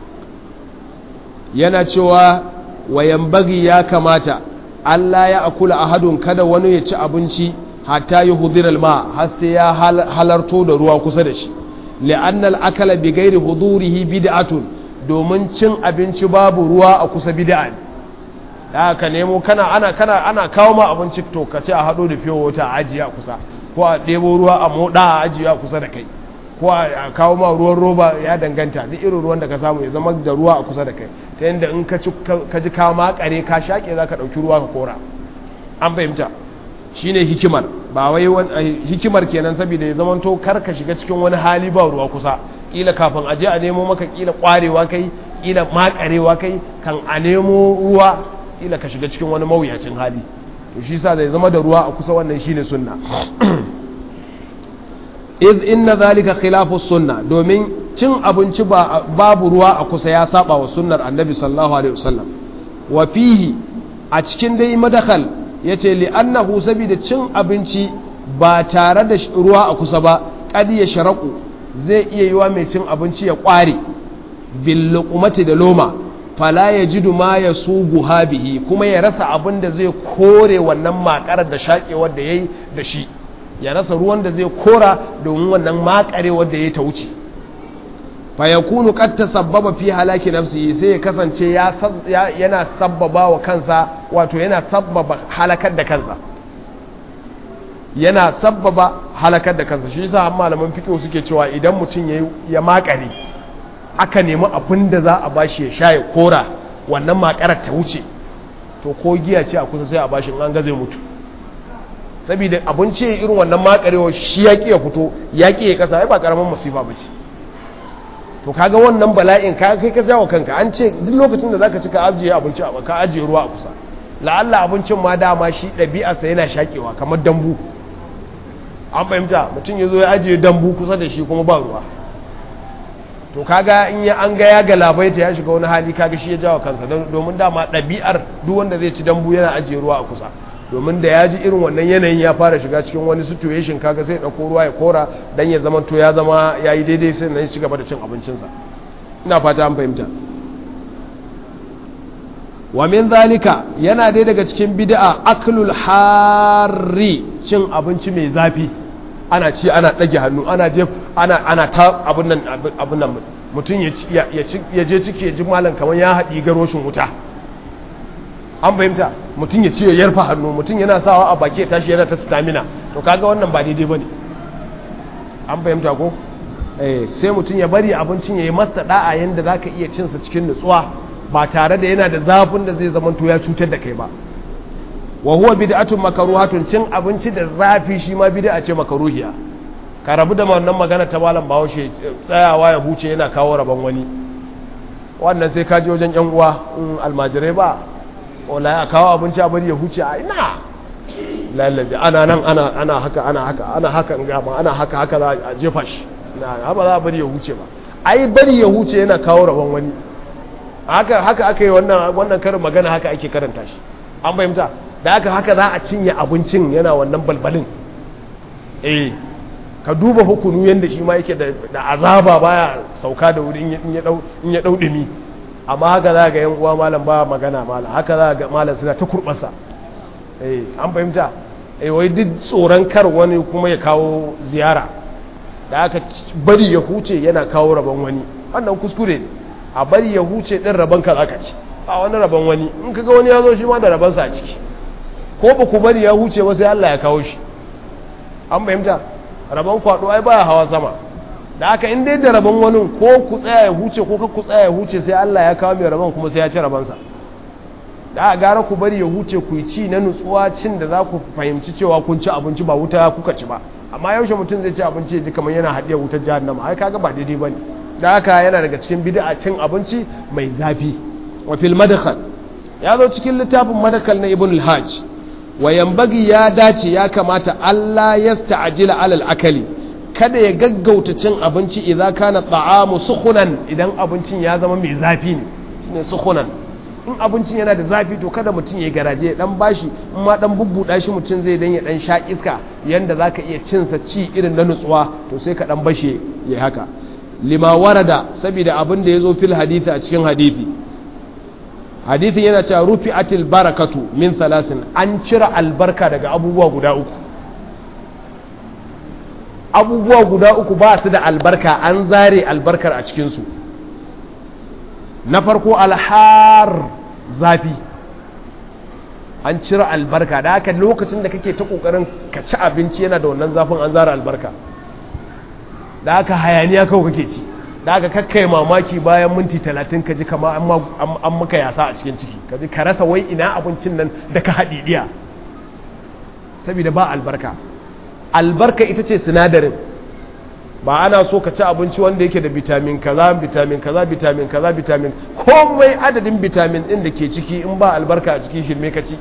yana cewa wa yambagi ya kamata Allah ya akula ahadun kada wani ya ci abinci hatta yi hudiral ma har sai ya halarto da ruwa kusa da shi li'annal akala bi gairi hudurihi bid'atun domin cin abinci babu ruwa a kusa bid'a ne da ka nemo kana ana kana ana kawo ma abinci to ka ce a hado da fiyo wata a ajiye a kusa ko a ɗebo ruwa a moɗa a ajiye a kusa da kai ko a kawo ma ruwan roba ya danganta duk irin ruwan da ka samu ya zama da ruwa a kusa da kai ta yadda in ka ji ka makare ka shaƙe za ka ɗauki ruwa ka kora an fahimta shine hikimar ba wai hikimar kenan saboda ya zama to kar ka shiga cikin wani hali ba ruwa kusa kila kafin aje a nemo maka kila kwarewa kai kila makarewa kai kan a nemo ruwa kila ka shiga cikin wani mawuyacin hali to shi sa zai zama da ruwa a kusa wannan shine sunna iz inna zalika khilafu sunna domin cin abinci babu ruwa a kusa ya saba wa sunnar annabi sallallahu alaihi wasallam wa fihi a cikin dai madakhal yace li annahu saboda cin abinci ba tare da ruwa a kusa ba qad ya sharaku zai iya yiwa mai cin abinci ya kware bil luqmati da loma fala yajidu ma yasugu bihi kuma ya rasa abin da zai kore wannan makarar da shakewar da yayi da shi ya rasa ruwan da zai kora domin wannan makarewar da ya ta wuce fayakunu qad tasabbaba fi halaki nafsihi sai ya kasance yana sabbaba wa kansa wato yana sabbaba halakar da kansa yana sabbaba halakar da kansa shi yasa malaman fiqh suke cewa idan mutum ya ya makare aka nemi abin da za a bashi ya sha ya kora wannan makarar ta wuce to ko giya ce a kusa sai a bashi an ga zai mutu saboda abinci irin wannan makarewa shi ya ya fito ya ya kasa ai ba karamin musiba ba ce to kaga wannan bala'in ka kai ka jawo kanka an ce duk lokacin da zaka ci ka ajiye abinci a ka ajiye ruwa a kusa la'alla abincin ma dama shi ɗabi'arsa yana shakewa kamar dambu an fahimta mutum ya zo ya ajiye dambu kusa da shi kuma ba ruwa to kaga in ya an ga ya galabaita ya shiga wani hali kaga shi ya jawo kansa domin dama ɗabi'ar duk wanda zai ci dambu yana ajiye ruwa a kusa domin da ya ji irin wannan yanayin ya fara shiga cikin wani situation kaga sai ɗauko ruwa ya kora dan ya zama to ya zama ya yi daidai sai na ci gaba da cin abincinsa ina fata an fahimta wa min zalika yana dai daga cikin bid'a aklul harri cin abinci mai zafi ana ci ana ɗage hannu ana je ana ana ta abun nan abun nan mutum ya ya je ciki ya ji malam kamar ya haɗi garoshin wuta an fahimta mutum ya ce ya yarfa hannu mutum yana sawa a baki ya tashi yana ta stamina to kaga wannan ba daidai bane an fahimta ko eh sai mutum ya bari abincin ya yi masa da'a yanda zaka iya cin sa cikin nutsuwa ba tare da yana da zafin da zai zama to ya cutar da kai ba wa huwa bid'atun makruhatun cin abinci da zafi shi ma bid'a ce makruhiya ka rabu da wannan magana ta malam Bahaushe tsayawa ya huce yana kawo rabon wani wannan sai ka je wajen yan uwa almajirai ba wala ya kawo abinci a bari ya huce a ina lallabe ana nan ana ana haka ana haka ana haka in gama ana haka haka za a jefa shi na ba za a bari ya huce ba ai bari ya huce yana kawo rabon wani haka haka aka yi wannan wannan karin magana haka ake karanta shi an fahimta da haka haka za a cinye abincin yana wannan balbalin eh ka duba hukunu yanda shi ma yake da azaba baya sauka da wuri in ya dau in ya dau dumi amma haka za ga yan uwa malam ba magana malam haka za ga malam suna ta kurbasa eh an fahimta eh wai duk tsoron kar wani kuma ya kawo ziyara da aka bari ya huce yana kawo rabon wani wannan kuskure ne a bari ya huce din rabon ka zaka ci a wani rabon wani in kaga wani ya zo shi ma da rabon sa a ciki ko ba ku bari ya huce ba sai Allah ya kawo shi an fahimta rabon kwado ai baya hawa sama da aka in dai da rabon wani ko ku tsaya ya huce ko ku tsaya ya huce sai Allah ya kawo mai rabon kuma sai ya ci rabon sa da a gara ku bari ya huce ku yi ci na nutsuwa cin da za ku fahimci cewa kun ci abinci ba wuta kuka ci ba amma yaushe mutum zai ci abinci ya ji kamar yana haɗiya wutar jahannama ai kaga ba daidai bane da haka yana daga cikin bid'a cin abinci mai zafi wa fil madkhal ya zo cikin littafin madkhal na ibn al-hajj wa yambagi ya dace ya kamata Allah ya sta'jila alal akali kada ya gaggauta cin abinci idza kana ta'amu sukhunan idan abincin ya zama mai zafi ne shine sukhunan in abincin yana da zafi to kada mutum ya garaje ya dan bashi in ma dan bubbuda shi mutum zai dan ya dan sha iska yanda zaka iya cin sa ci irin na nutsuwa to sai ka dan bashe ya haka lima warada saboda abin da yazo fil hadisi a cikin hadisi hadisin yana cewa rufi'atil barakatu min thalasin an cire albarka daga abubuwa guda uku abubuwa guda uku ba su da albarka an zare albarkar a cikinsu na farko alhar zafi an cire albarka da haka lokacin da kake ta kokarin ka ci abinci yana da wannan zafin an zara albarka da haka hayaniya kawai kake ci da haka kakkai mamaki bayan minti talatin ka ji kama an maka yasa a cikin ciki ka ji ka rasa wai ina abincin nan da ka haɗiɗiya saboda ba albarka albarka ita ce sinadarin ba ana so ka ci abinci wanda yake da vitamin kaza vitamin kaza vitamin kaza vitamin komai adadin vitamin din da ke ciki in ba albarka a cikin shirme ka ci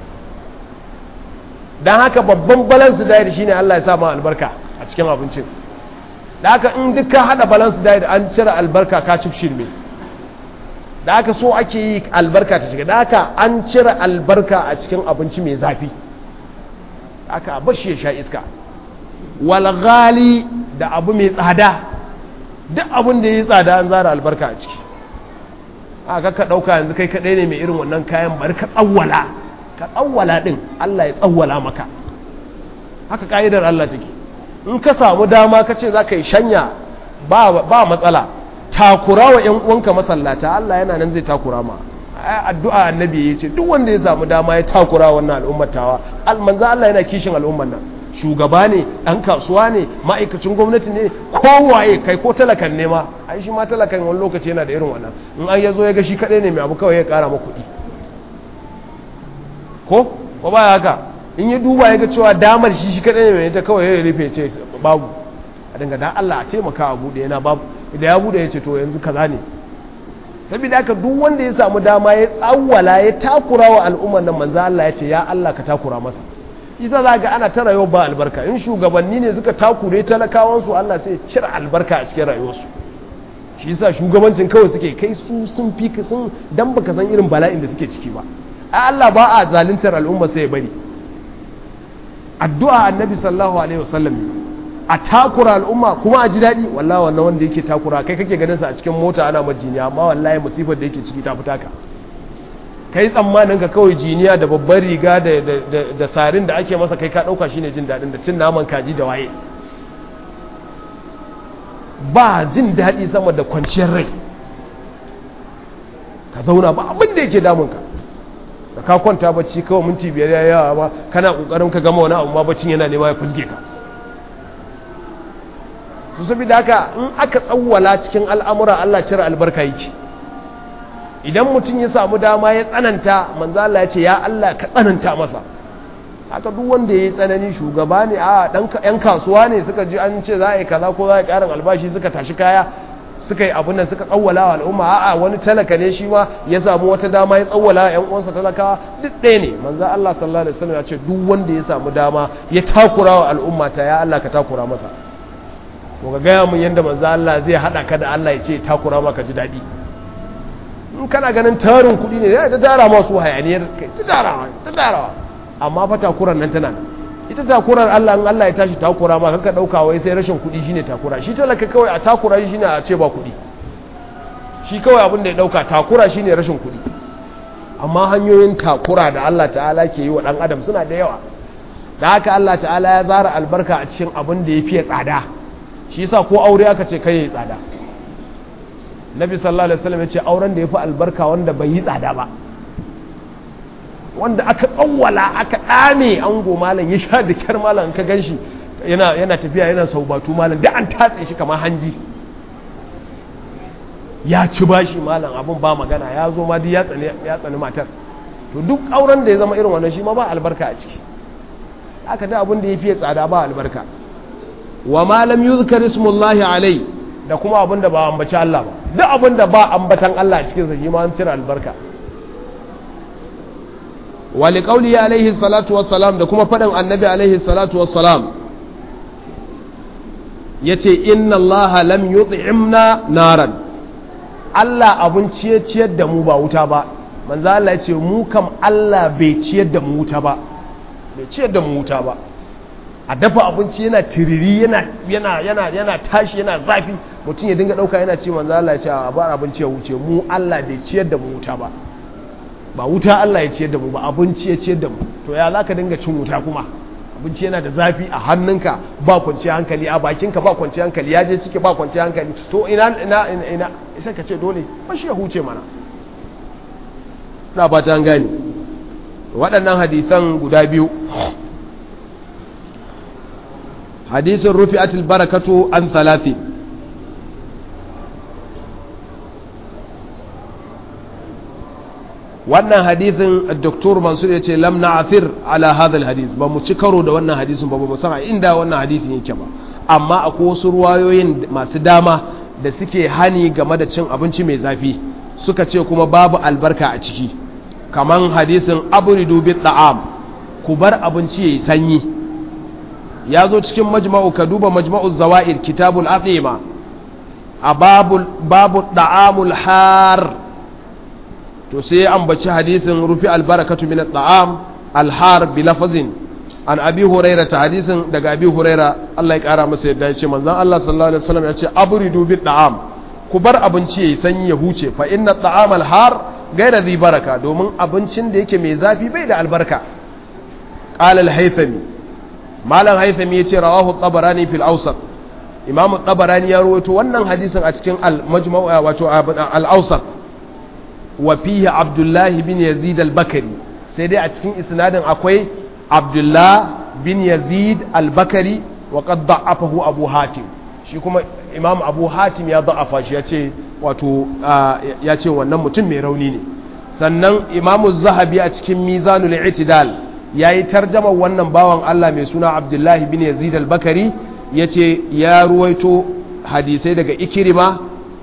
don haka babban balance diet shine Allah ya sa ma albarka a cikin abincin da haka in duk ka hada balance diet an cire albarka ka ci shirme da haka so ake yi albarka ta shiga da haka an cire albarka a cikin abinci mai zafi aka bashi ya sha iska walghali da abu mai tsada duk abin da ya yi tsada an zara albarka a ciki aka ka ɗauka yanzu kai kaɗai ne mai irin wannan kayan bari ka tsawwala ka tsawwala ɗin Allah ya tsawwala maka haka ƙa'idar Allah take in ka samu dama ka ce za ka yi shanya ba matsala takura wa ‘yan uwanka masallata Allah yana nan zai takura ma addu'a annabi ya ce duk wanda ya samu dama ya takura wannan al'ummatawa manza Allah yana kishin al'umman nan shugaba ne ɗan kasuwa ne ma'aikacin gwamnati ne kowaye kai ko talakan ne ma ai shi ma talakan wani lokaci yana da irin wannan in an ya zo ya ga shi kaɗai ne mai abu kawai ya ƙara ma kuɗi ko ko ba haka in ya duba ya ga cewa damar shi shi kaɗai ne mai ta kawai ya rufe ce babu a dinga dan Allah a taimaka a buɗe yana babu idan ya buɗe ya ce to yanzu kaza ne saboda haka duk wanda ya samu dama ya tsawwala ya takura wa al'ummar nan manzo Allah ya ce ya Allah ka takura masa isa za ga ana ta rayuwa ba albarka in shugabanni ne suka takure talakawansu Allah sai cire albarka a cikin rayuwarsu shi yasa shugabancin kawai suke kai su sun fi sun dan baka san irin bala'in da suke ciki ba ai Allah ba a zaluntar al'umma sai ya bari addu'a annabi sallallahu alaihi wasallam a takura al'umma kuma a ji daɗi wallahi wannan wanda yake takura kai kake ganin sa a cikin mota ana majiniya amma wallahi musifar da yake ciki ta fita ka kai tsammanin ka kawai jiniya da babbar riga da sarin da ake masa kai ka ɗauka shine jin daɗin da cin naman kaji da waye ba jin daɗi sama da kwanciyar rai ka zauna ba abin da yake damunka da ka kwanta bacci kawai minti biyar ya yawa ba kana ƙoƙarin ka gama wani abu ma baccin yana nema ya fusge ka su saboda haka in aka tsawwala cikin al'amura Allah cire albarka yake idan mutum ya samu dama ya tsananta manzo Allah ya ce ya Allah ka tsananta masa haka duk wanda ya yi tsanani shugaba ne a dan yan kasuwa ne suka ji an ce za a yi kaza ko za a yi karin albashi suka tashi kaya suka yi abun nan suka tsawwala wa al'umma a'a wani talaka ne shi ma ya samu wata dama ya tsawwala yan uwansa talakawa duk ɗaya ne manzo Allah sallallahu alaihi wasallam ya ce duk wanda ya samu dama ya takura wa al'umma ta ya Allah ka takura masa to ga gaya mun yanda manzo Allah zai hada ka da Allah ya ce takura maka ji daɗi in kana ganin tarin kuɗi ne ya ta tara masu hayaniyar kai ta tarawa ta tarawa amma fa takuran nan tana ita takurar Allah in Allah ya tashi takura ma kanka dauka wai sai rashin kuɗi shine takura shi talaka kawai a takura shi shine a ce ba kuɗi shi kawai abin da ya dauka takura shine rashin kuɗi amma hanyoyin takura da Allah ta'ala ke yi wa dan adam suna da yawa da haka Allah ta'ala ya zara albarka a cikin abin da ya fiye tsada shi yasa ko aure aka ce kai yayi tsada nabi sallallahu alaihi wasallam ya ce auren da yafi albarka wanda bai yi tsada ba wanda aka tsawwala aka dame ango malam ya sha da kyar malam ka ganshi yana yana tafiya yana saubatu malam da an tatse shi kamar hanji ya ci bashi malam abun ba magana ya zo ma duk ya tsani ya tsani matar to duk auren da ya zama irin wannan shi ma ba albarka a ciki aka da abin da ya fiye tsada ba albarka wa ma lam yuzkar ismullahi alai da kuma abin da ba ambaci Allah ba duk abin da ba ambatan Allah a cikin sa shi ma an cire albarka wa liqauli alaihi salatu wassalam da kuma fadin annabi alaihi salatu wassalam yace inna Allah lam yut'imna naran Allah abun ciye ciyar da mu ba wuta ba manzo Allah ya ce mu kam Allah bai ciyar da mu wuta ba bai ciyar da mu wuta ba a dafa abinci yana tiriri yana yana yana yana tashi yana zafi mutum ya dinga dauka yana ce manzo Allah ya ce a bar abinci ya wuce mu Allah bai ciyar da mu wuta ba ba wuta Allah ya ciyar da mu ba abinci ya ciyar da mu to ya zaka dinga cin wuta kuma abinci yana da zafi a hannunka ba kwanciyar hankali a bakinka ba kwanciyar hankali ya je ciki ba kwanciyar hankali to ina ina ina ina sai ka ce dole ba shi ya huce mana na ba ta gani waɗannan hadisan guda biyu hadisin rufi'atul barakatu an thalathi wannan hadisin doktor mansur ya ce lam na'athir ala hadha hadis ba mu ci karo da wannan hadisin ba ba mu san inda wannan hadisin yake ba amma akwai wasu ruwayoyin masu dama da suke hani game da cin abinci mai zafi suka ce kuma babu albarka a ciki kaman hadisin abridu bi ta'am ku bar abinci yayi sanyi ya zo cikin majma'u ka duba majma'u zawa'id kitabul athima a babul babu da'amul har to sai an baci hadisin rufi albarakatu min at-ta'am al-har bi lafazin an abi huraira ta hadisin daga abi huraira Allah ya kara masa yadda ya ce manzon Allah sallallahu alaihi wasallam ya ce abridu bi ta'am ku bar abinci yayi sanyi ya huce fa inna at-ta'am al-har gaira zai baraka domin abincin da yake mai zafi bai da albarka qala al-haythami malam haythami yace rawahu tabarani fil awsat imam tabarani ya rawaito wannan hadisin a cikin al-majmu' wato al-awsat wa fihi abdullah bin yazid al-bakari sai dai a cikin isnadin akwai abdullah bin yazid al-bakari wa qad da'afahu abu hatim shi kuma imam abu hatim ya da'afa shi yace wato ya ce wannan mutum mai rauni ne sannan imamu zahabi a cikin mizanul i'tidal ya yi tarjama wannan bawan Allah mai suna abdullahi bin yazid al-bakari ya ce ya ruwaito hadisai daga ikirima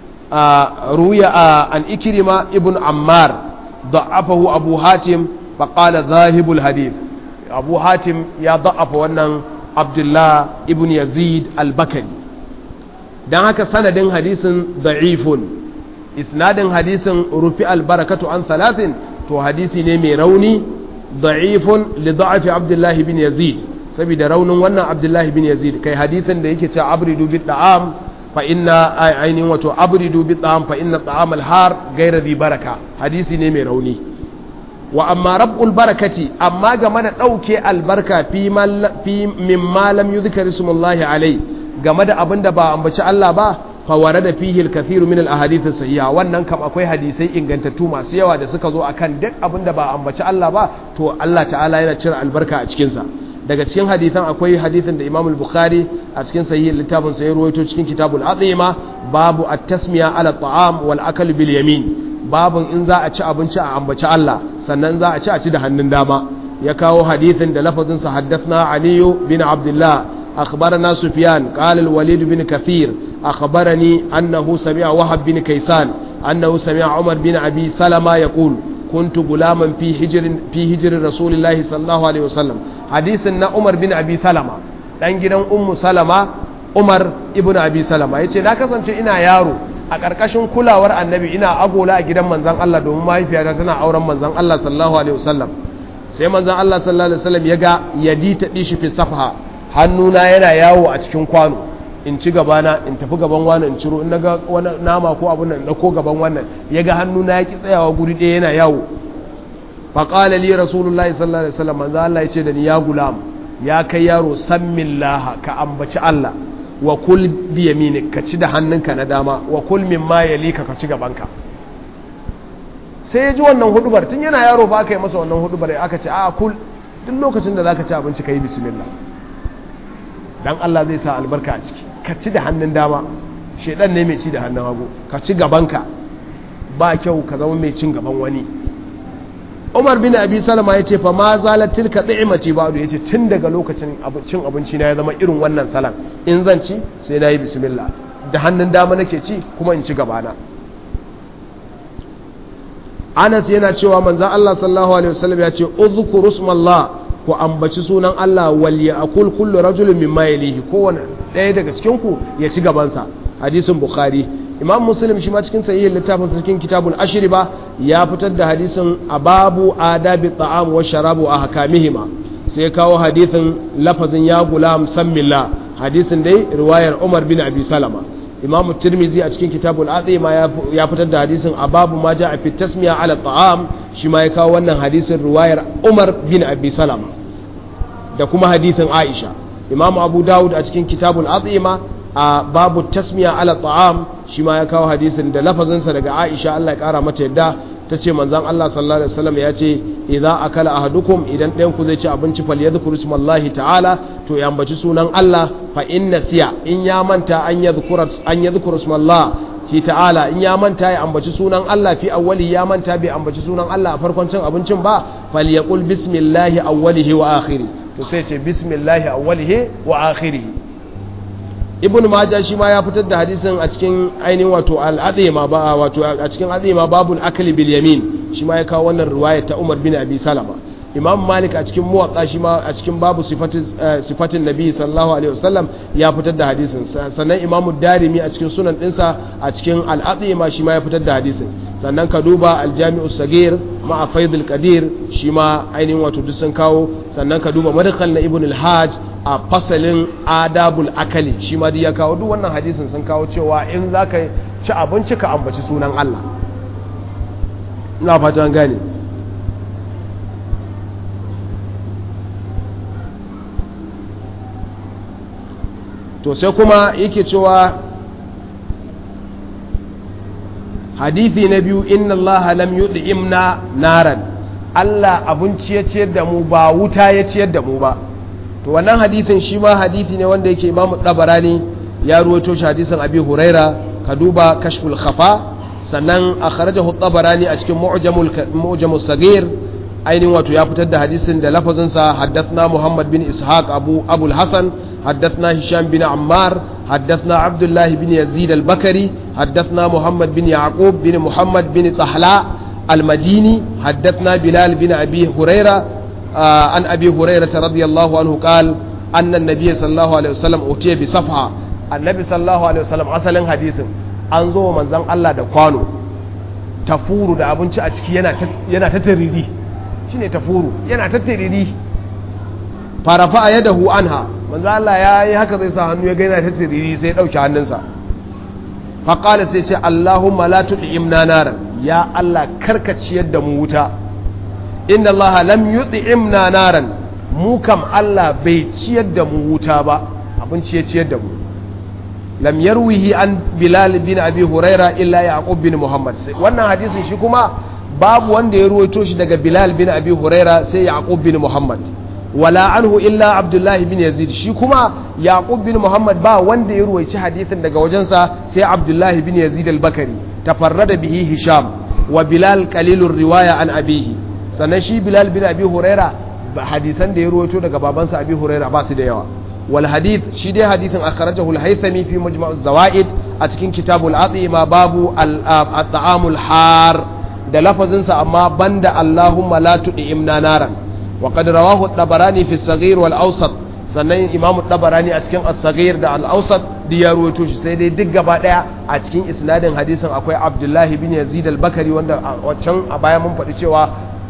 ruya an ikirima ibn ammar da'afahu abu hatim faƙala zahibul hadith abu hatim ya da'afa wannan abdullah ibn yazid al-bakari don haka sanadin hadisin da'ifun isnadin hadisin rufi albarakatu an salasin to hadisi ne mai rauni da'ifun li da'afi abdullahi bin yazid saboda raunin wannan abdullahi bin yazid kai hadisin da yake cewa abridu bi da'am fa inna ainihin wato abridu bi da'am fa inna da'am al-har ghayra dhi baraka hadisi ne mai rauni wa amma rabbul barakati amma game da dauke albarka fi mimma lam yuzkar ismullahi alai game da abin da ba ambaci Allah ba faware da fihi al-kathiru min al-ahadith sahiha wannan kam akwai hadisai ingantattu masu yawa da suka zo akan duk abin da ba ambaci Allah ba to Allah ta'ala yana cire albarka a cikin sa daga cikin hadisan akwai hadisin da Imam al-Bukhari a cikin sahih littafin sa ya ruwaito cikin kitabul azima babu at-tasmiya ala ta'am wal akal bil yamin babun in za a ci abinci a ambaci Allah sannan za a ci a ci da hannun dama ya kawo hadisin da lafazin sa haddathna aliyu bin abdullah أخبرنا سفيان قال الوليد بن كثير أخبرني أنه سمع وهب بن كيسان أنه سمع عمر بن أبي سلمة يقول كنت غلاما في هجر في هجر رسول الله صلى الله عليه وسلم حديث أن عمر بن أبي سلمة dan gidan ummu salama umar ibn abi salama yace na kasance ina yaro a ƙarƙashin kulawar annabi ina agola a gidan manzon Allah domin mahaifiyata tana auren manzon Allah sallallahu alaihi wasallam sai manzon Allah sallallahu alaihi wasallam ya ga yadi ta dishi fi safha hannuna yana yawo a cikin kwano in ci gabana in tafi gaban wannan in ciro in naga wani nama ko abun nan ko gaban wannan ya ga hannuna ya ki tsayawa guri ɗaya yana yawo faƙala li rasulullahi sallallahu alaihi wasallam manzo Allah ya ce da ni ya gulam ya kai yaro sammin laha ka ambaci Allah wa kul bi yaminik ka ci da hannunka na dama wa kul mimma yalika ka ci gabanka sai ya ji wannan hudubar tun yana yaro ba aka yi masa wannan hudubar aka ce a kul duk lokacin da zaka ci abinci ka yi bismillah dan Allah zai sa albarka a ciki ka ci da hannun dama shedan ne mai ci da hannun hagu ka ci gabanka ba kyau ka zama mai cin gaban wani Umar bin Abi Salama ya ce fa ma zalat tilka ni'mati ba'du yace tun daga lokacin cin abinci na ya zama irin wannan salan in zan ci sai na yi bismillah da hannun dama nake ci kuma in ci gabana Anas yana cewa manzon Allah sallallahu alaihi wasallam ya ce uzkuru smallah ku ambaci sunan Allah wal ya'kul kullu rajulin mimma yalihi kowanne ɗaya daga cikin ku ya ci gabansa hadisin bukhari imam muslim shi ma cikin sahihin littafin sa cikin kitabul ashri ba ya fitar da hadisin ababu adabi ta'am wa sharabu a hakamihima sai kawo hadisin lafazin ya gulam sammillah hadisin dai riwayar umar bin abi salama imam tirmizi a cikin kitabul azima ya fitar da hadisin ababu ma ja a fi tasmiya ala ta'am shi ma ya kawo wannan hadisin riwayar umar bin abi salama da kuma hadisin aisha imam abu dawud a cikin kitabul azima a babu tasmiya ala ta'am shi ma ya kawo hadisin da lafazinsa daga aisha Allah ya kara mata yadda ta ce manzan Allah sallallahu alaihi wasallam ya ce idza akala ahadukum idan ɗayan ku zai ci abinci fal yadhkuru ismallahi ta'ala to ya ambaci sunan Allah fa inna siya in ya manta an yadhkura an yadhkuru ismallahi ta'ala in ya manta ya ambaci sunan Allah fi awwali ya manta bai ambaci sunan Allah a farkon cin abincin ba fal yaqul bismillahi awwalihi wa akhiri to sai ce bismillahi awwalihi wa akhirihi ibn majah shi ma ya fitar da hadisin a cikin ainihin wato al'azima ba wato a cikin azima babul akli bil yamin shi ma ya kawo wannan riwaya ta Umar bin Abi Salama Imam Malik a cikin muwatta shi ma a cikin babu sifatin sifatin Nabi sallallahu alaihi wasallam ya fitar da hadisin sannan Imam Darimi a cikin sunan dinsa a cikin al'azima shi ma ya fitar da hadisin sannan ka duba al-Jami'u Sagir ma'a Faidul Qadir shi ma ainihin wato duk sun kawo sannan ka duba madkhal na Ibn al-Hajj a fasalin adabul akali shi ma ya kawo duk wannan hadisin sun kawo cewa in za ka ci abinci ka ambaci sunan Allah ina fatan gane to sai kuma yake cewa hadithi na biyu inna Allah lam yud'imna naran Allah abinci ya ciyar da mu ba wuta ya ciyar da mu ba to wannan hadithin shi ma hadithi ne wanda yake imamu tabarani ya ruwaito shi hadisin abi huraira ka duba kashful khafa sannan a kharajahu tabarani a cikin mu'jamul mu'jamus sagir ainihin wato ya fitar da hadisin da lafazin sa haddathna muhammad bin ishaq abu abul hasan haddathna hisham bin ammar haddathna abdullah bin yazid al-bakari haddathna muhammad bin yaqub bin muhammad bin tahla al-madini haddathna bilal bin abi huraira عن أبي هريرة رضي الله عنه قال أن النبي صلى الله عليه وسلم أتي بصفحة النبي صلى الله عليه وسلم أصلا حديث an zo manzan Allah da kwano tafuru da abinci a ciki yana ta tariri shi ne tafuru yana ta tariri farafa a yadda hu anha manzan Allah ya yi haka zai sa hannu ya gaina ta tariri sai ya ɗauki hannunsa faƙala sai ce Allahumma la tuɗi imna naran ya Allah karkaciyar da mu wuta inda Allah lam yut'imna naran mu kam Allah bai ciyar da mu wuta ba abinci ya ciyar da mu lam yarwihi an Bilal bin Abi Huraira illa Yaqub bin Muhammad wannan hadisin shi kuma babu wanda ya ruwaito shi daga Bilal bin Abi Huraira sai Yaqub bin Muhammad wala anhu illa Abdullah bin Yazid shi kuma Yaqub bin Muhammad ba wanda ya ruwaici hadisin daga wajensa sai Abdullah bin Yazid al-Bakari tafarrada bihi Hisham wa Bilal qalilur riwaya an abihi sannan shi bilal bin abi huraira hadisan da ya ruwaito daga babansa abi huraira ba su da yawa wal hadith shi dai hadithin akhrajahu al-haythami fi majma' zawaid a cikin kitabul azima babu al-ta'amul har da lafazin sa amma banda allahumma la tud'imna naran wa qad rawahu at-tabarani fi as-saghir wal awsat sannan imamu tabarani a cikin as-saghir da al-awsat duk ya ruwaito shi sai dai duk gaba daya a cikin isnadin hadisin akwai abdullahi bin yazid al-bakari wanda wancan a baya mun faɗi cewa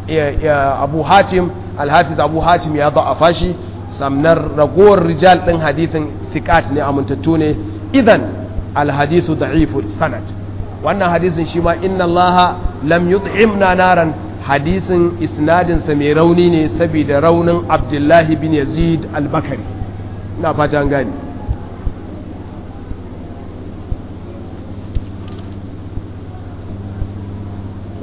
abu hatim alhafiz abu hatim ya za'afa shi samnar ragowar rijal ɗin hadithin thiqat ne amintattu ne idan alhadithu da'ifu sanad wannan hadisin shi ma inna allaha lam yut'imna naran hadisin isnadinsa mai rauni ne saboda raunin abdullahi bin yazid al-bakari ina fata an gani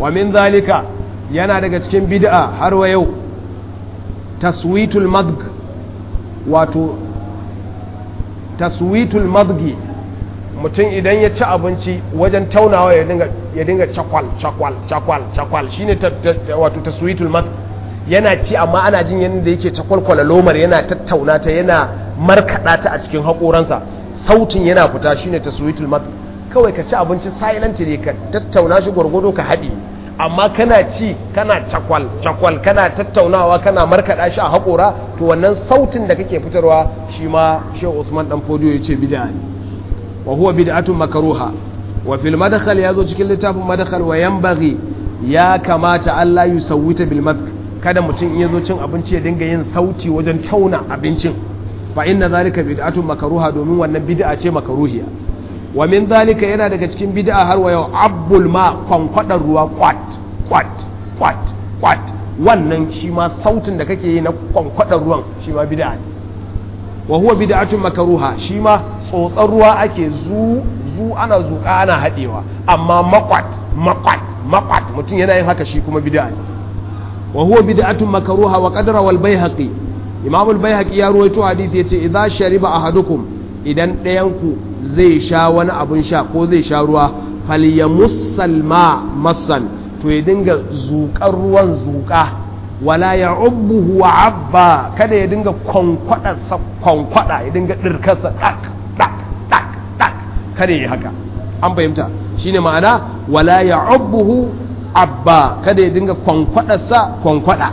wa min zalika yana daga cikin bid'a har wa yau taswitul madg wato taswitul madgi mutum idan ya ci abinci wajen taunawa ya dinga cakwal cakwal cakwal cakwal shine wato taswitul madg yana ci amma ana jin yadda yake cakwalkwala lomar yana tattauna ta yana markaɗa ta a cikin haƙoransa sautin yana fita shine taswitul madg kawai ka ci abinci silently ka tattauna shi gwargwado ka haɗi amma kana ci kana cakwal cakwal kana tattaunawa kana markaɗa shi a haƙora to wannan sautin da kake fitarwa shi ma shehu usman dan fodiyo ya ce bid'a ne wa huwa bid'atun makruha wa fil madkhal ya zo cikin littafin madkhal wa yanbaghi ya kamata Allah yusawwita bil madk kada mutum in yazo cin abinci ya dinga yin sauti wajen tauna abincin fa inna zalika bid'atun makruha domin wannan bid'a ce makruhiya wa min zalika yana daga cikin bid'a har wa yau abbul ma kwankwadar ruwa kwat kwat kwat kwat wannan shi ma sautin da kake yi na kwankwadar ruwan shi ma bid'a ne wa huwa bid'atun makruha shi ma tsotsar ruwa ake zu zu ana zuka ana hadewa amma makwat makwat makwat mutum yana yin haka shi kuma bid'a ne wa huwa bid'atun makruha wa qadara wal baihaqi imam al baihaqi ya ruwaito hadisi yace idza shariba ahadukum idan ɗayan ku zai sha wani abun sha ko zai sha ruwa falyamussal ma massan to ya dinga zuƙar ruwan zuƙa wala ya ubbuhu wa abba kada ya dinga kwankwada sa kwankwada ya dinga dirkarsa tak tak tak tak kada ya haka an fahimta shine ma'ana wala ya ubbuhu abba kada ya dinga kwankwada sa kwankwada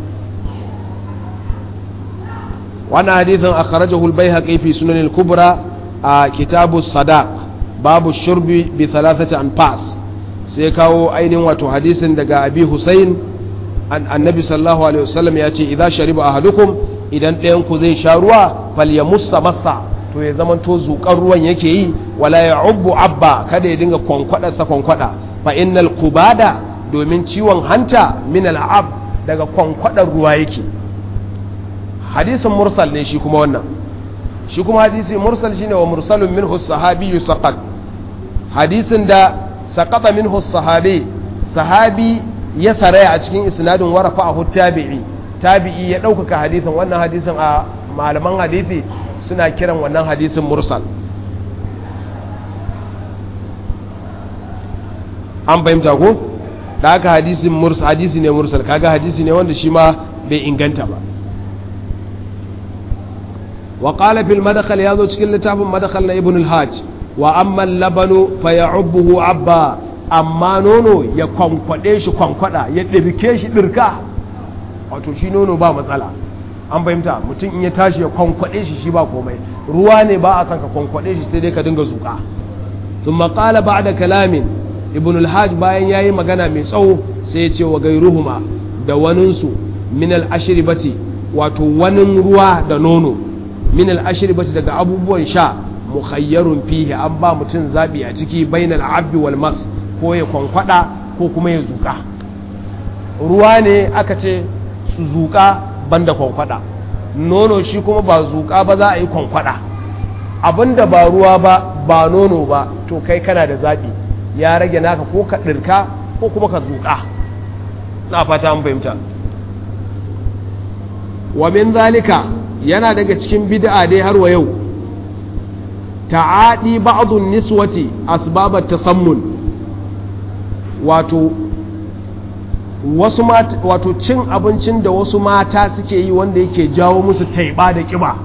wannan hadithin akhrajahu al-baihaqi fi sunan al-kubra a kitabu sadaq babu shurbi bi thalathati anfas sai kawo ainihin wato hadisin daga abi husain annabi sallallahu alaihi wasallam ya ce idan shariba ahadukum idan ɗayan ku zai sha ruwa falyamussa massa to ya zama to zuƙar ruwan yake yi wala ya ubbu abba kada ya dinga kwankwada sa kwankwada fa innal kubada domin ciwon hanta min al'ab daga kwankwadar ruwa yake hadisin mursal ne shi kuma wannan shi kuma hadisi mursal shine wa mursalun minhu sahabi saqat hadisin da saqata minhu sahabi sahabi ya saraya a cikin isnadin warafa a tabi'i tabi'i ya ɗaukaka hadisin wannan hadisin a malaman hadisi suna kiran wannan hadisin mursal an fahimta ko da haka hadisin mursal hadisi ne mursal kaga hadisi ne wanda shi ma bai inganta ba wa qala fil madkhal ya zo cikin littafin madkhal na ibn al-hajj wa amma al-labanu fa ya'ubbuhu abba amma nono ya kwankwade shi kwankwada ya ɗirke shi ɗirka wato shi nono ba matsala an fahimta mutum in ya tashi ya kwankwade shi shi ba komai ruwa ne ba a san ka kwankwade shi sai dai ka dinga zuƙa sun maƙala ba da kalamin ibn al-hajj bayan ya yi magana mai tsawo sai ya ce wa gairuhuma da waninsu min al-ashiribati wato wanin ruwa da nono min al-ashiribati daga abubuwan sha mukhayyarun fihi an ba mutum zabi a ciki bainal abdi wal mas ko ya kwankwada ko kuma ya zuka ruwa ne aka ce su zuka banda kwankwada nono shi kuma ba zuka ba za a yi kwankwada abinda ba ruwa ba ba nono ba to kai kana da zaɓi ya rage naka ko ka ɗirka ko kuma ka zuka na fata an fahimta wa min zalika yana daga cikin bid'a dai har wa yau ta'adi ba'dun niswati asbabat tasammun wato wasu wato cin abincin da wasu mata suke yi wanda yake jawo musu taiba da kiba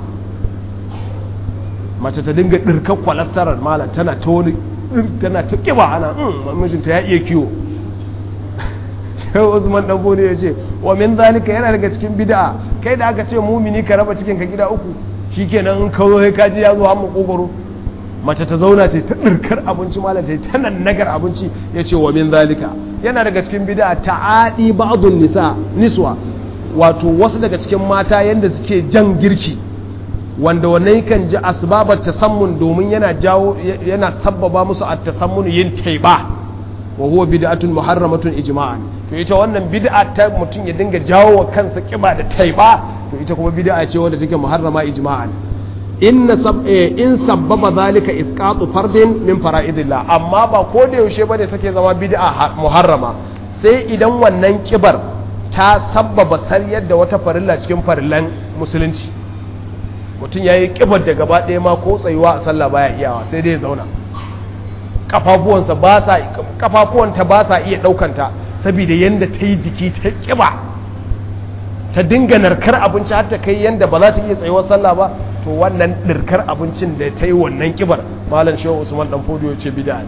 mace ta dinga ɗirkar kwalastarar mala tana ta wani tana ta kiba ana mijinta ya iya kiwo shehu usman dan ne ya ce wa min zalika yana daga cikin bid'a kai da aka ce mumini ka raba cikin ka gida uku shikenan in kawo sai kaji ya zo har makogoro mace ta zauna ce ta ɗirkar abinci malam ta ta nan nagar abinci ya ce wa min zalika yana daga cikin bida ta'adi ba'dun nisa niswa wato wasu daga cikin mata yanda suke jan girki wanda wannan kan ji asbabar tasammun domin yana jawo yana sabbaba musu at tasammun yin taiba wa huwa bid'atun muharramatun ijma'an to ita wannan bid'a ta mutum ya dinga jawo wa kansa kiba da taiba to ita kuma bid'a ce wanda take muharrama ijma'an inna sab in sabbaba zalika isqatu fardin min fara'idillah amma ba ko da yaushe bane take zama bid'a muharrama sai idan wannan kibar ta sabbaba sariyar da wata farilla cikin farillan musulunci mutum ya yi kibar da gaba ɗaya ma ko tsayuwa a sallah baya iyawa sai dai ya zauna kafafuwansa ba sa kafafuwanta ba sa iya ɗaukanta saboda yadda ta yi jiki ta kiba ta dinga narkar abinci har ta kai yadda ba za ta iya tsayuwar sallah ba to wannan ɗirkar abincin da ta yi wannan kibar malam shehu usman dan fodiyo ce bida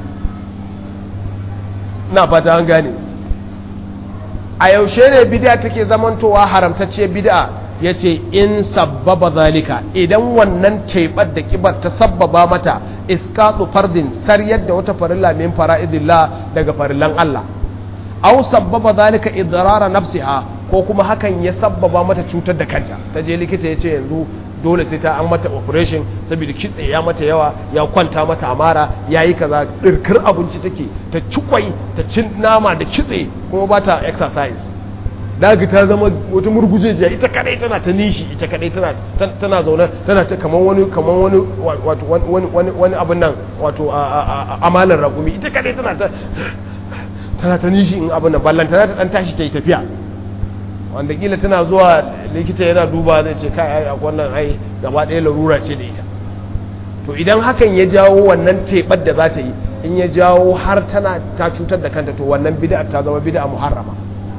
na fata an gane a yaushe ne bid'a take zamantowa haramtacce bid'a yace in sabbaba zalika idan wannan taibar da kibar ta sabbaba mata iskatu fardin sariyar da wata farilla min fara'idillah daga farillan Allah aw sabbaba zalika idrara nafsiha ko kuma hakan ya sabbaba mata cutar da kanta ta je likita yace yanzu dole sai ta an mata operation saboda kitse ya mata yawa ya kwanta mata amara ya yi kaza ɗirkar abinci take ta cikwai ta cin nama da kitse kuma ba ta exercise daga ta zama wata murgujejiya ita kadai tana ta nishi ita kadai tana tana zaune tana ta kaman wani kaman wani wato wani wani wani abin nan wato amalan ragumi ita kadai tana ta tana ta nishi in abin nan ballan tana ta dan tashi ta yi tafiya wanda kila tana zuwa likita yana duba zai ce kai ai wannan ai gaba ɗaya larura ce da ita to idan hakan ya jawo wannan teɓar da za ta yi in ya jawo har tana ta cutar da kanta to wannan bid'a ta zama bid'a muharrama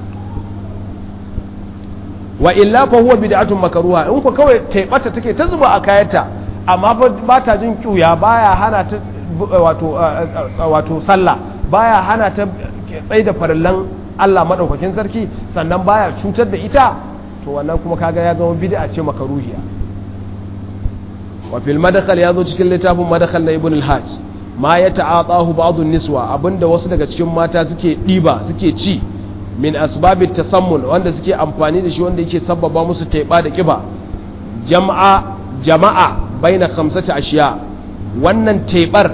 wa illa fa huwa bid'atun makruha in ku kawai teɓata take ta zuba a kayanta amma ba ta jin kyuya baya hana ta wato wato sallah baya hana ta tsaida farillan Allah maɗaukakin sarki sannan baya cutar da ita to wannan kuma kaga ya zama bid'a ce makaruhiya wa fil madkhal ya zo cikin littafin madkhal na ibn al-hajj ma ya ta'atahu ba'd niswa abinda wasu daga cikin mata suke diba suke ci min asbabit tasammun wanda suke amfani da shi wanda yake sabbaba musu taiba da kiba jama'a jama'a baina khamsati ashiya wannan taibar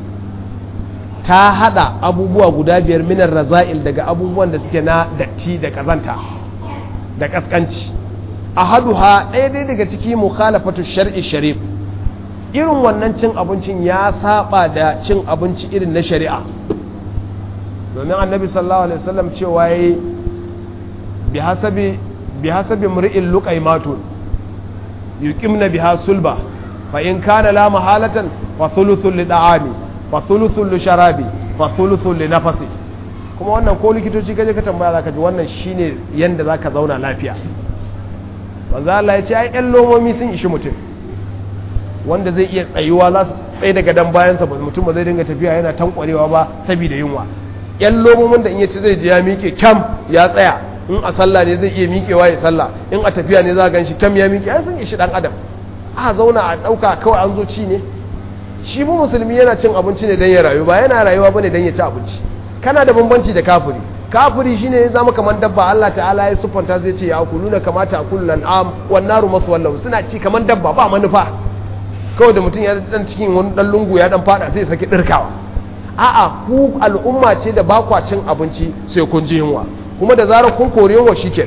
ta hada abubuwa guda biyar minar raza'il daga abubuwan da suke na datti da kazanta da kaskanci a haduha ɗaya dai daga ciki mukhalafatu shar'i sharif irin wannan cin abincin ya saba da cin abinci irin na shari'a domin annabi sallallahu alaihi wasallam cewa yayi bi hasabi bi hasabi mri'in luqaymatun yuqimna biha sulba fa in kana la mahalatan fa thuluthun li da'ami fa thuluthun li sharabi fa thuluthun li nafasi kuma wannan ko likitoci kaje ka tambaya zaka ji wannan shine yanda zaka zauna lafiya manzo Allah ya ce ai ƴan lomomi sun ishi mutum wanda zai iya tsayuwa za su tsaye daga dan bayansa ba mutum ba zai dinga tafiya yana tankwarewa ba saboda yunwa ƴan lomomin da in ya ci zai ji ya miƙe kyam ya tsaya in a sallah ne zai iya miƙewa ya sallah in a tafiya ne za a gan shi kyam ya miƙe ai sun ishi dan adam a zauna a ɗauka kawai an zo ci ne shi mu musulmi yana cin abinci ne don ya rayu ba yana rayuwa bane don ya ci abinci kana da bambanci da kafiri kafiri shine ya zama kamar dabba Allah ta'ala ya siffanta zai ce ya akuluna kamata akulul an'am wan naru maswallahu suna ci kamar dabba ba manufa kawai da mutum ya dan cikin wani dan lungu ya dan fada sai ya saki dirkawa a'a ku al'umma ce da ba kwa cin abinci sai kun ji yunwa kuma da zarar kun kore yunwa shikenan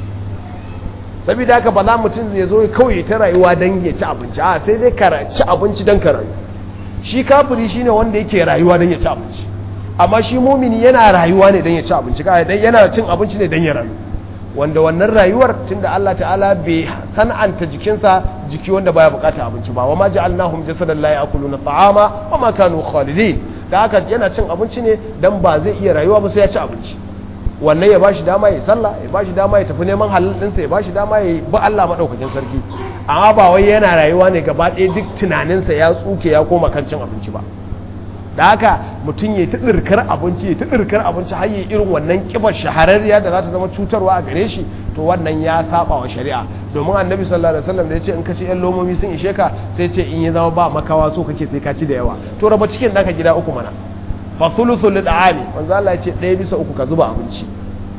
saboda haka ba za mutum ya zo kawai ta rayuwa don ya ci abinci a sai dai ka ci abinci don ka rayu shi kafiri shine wanda yake rayuwa don ya ci abinci amma shi mumini yana rayuwa ne don ya ci abinci yana cin abinci ne don ya rayu wanda wannan rayuwar tunda Allah ta'ala bai san'anta jikinsa jiki wanda baya bukata abinci ba wa ma ja'alnahum jasadan la ya'kuluna ta'ama wa ma kanu khalidin da haka yana cin abinci ne dan ba zai iya rayuwa ba sai ya ci abinci wannan ya bashi dama ya sallah ya bashi dama ya tafi neman halal ɗinsa ya bashi dama ya bi Allah maɗaukakin sarki amma ba wai yana rayuwa ne gaba ɗaya duk tunaninsa ya tsuke ya koma kan cin abinci ba da haka mutum ya ta ɗirkar abinci ya ta ɗirkar abinci har yi irin wannan ƙibar shahararriya da za ta zama cutarwa a gare shi to wannan ya saba wa shari'a domin annabi sallallahu alaihi wasallam da ya ce in ka ci yan lomomi sun ishe ka sai ce in ya zama ba makawa so kake sai ka ci da yawa to raba cikin naka gida uku mana fa thuluthul lid'ami manzo Allah ya ce ɗaya bisa uku ka zuba abinci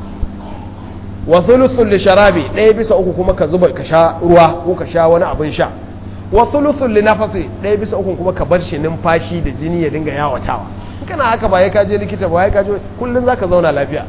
wa thuluthul lisharabi ɗaya bisa uku kuma ka zuba ka sha ruwa ko ka sha wani abin sha wa thuluthul linafasi ɗaya bisa uku kuma ka bar shi numfashi da jini ya dinga yawatawa in kana haka ba ya ka je likita ba ya ka je kullun zaka zauna lafiya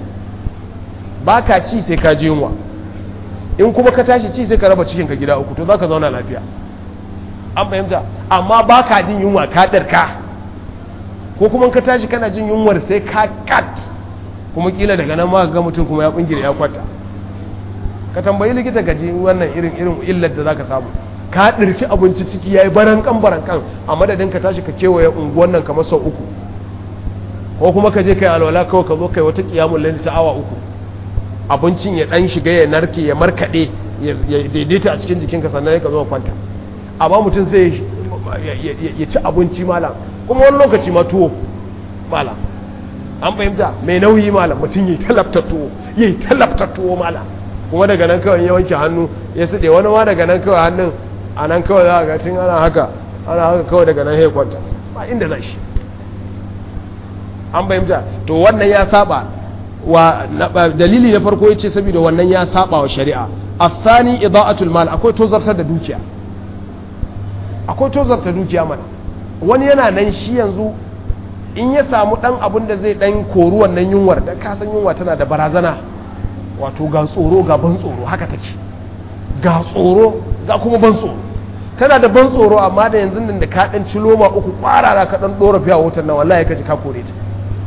ba ka ci sai ka ji yunwa in kuma ka tashi ci sai ka raba cikin ka gida uku to zaka zauna lafiya an fahimta amma ba ka jin yunwa ka ɗarka ko kuma ka tashi kana jin yunwar sai ka kat kuma kila daga nan ma ga mutum kuma ya kungire ya kwata ka tambayi likita ka ji wannan irin irin illar da zaka samu ka dirki abinci ciki yayi barankan barankan a madadin ka tashi ka kewaye unguwan nan kamar sau uku ko kuma ka je kai alwala kawai ka zo kai wata kiyamul layl ta awa uku abincin ya dan shiga ya narke ya markade ya daidaita a cikin jikinka sannan ya ka zo kwanta amma mutum sai ya ci abinci malam kuma wani lokaci ma tuwo malam an fahimta mai nauyi malam mutum yi talabta tuwo yi talabta tuwo malam kuma daga nan kawai ya wanke hannu ya suɗe wani ma daga nan kawai hannun a nan kawai za a ga tun ana haka ana haka kawai daga nan ya kwanta ba inda za shi an fahimta to wannan ya saba wa dalili na farko ya ce saboda wannan ya saba wa shari'a afsani ida'atul mal akwai tozartar da dukiya akwai tozarta dukiya mana wani yana nan shi yanzu in ya samu dan abin da zai dan kori wannan yunwar da kasan yunwa tana da barazana wato ga tsoro ga ban tsoro haka take ga tsoro ga kuma ban tsoro tana da ban tsoro amma da yanzu nan da ka dan ci loma uku kwarara ka dan dora fiya wutar nan wallahi ka ji ka kore ta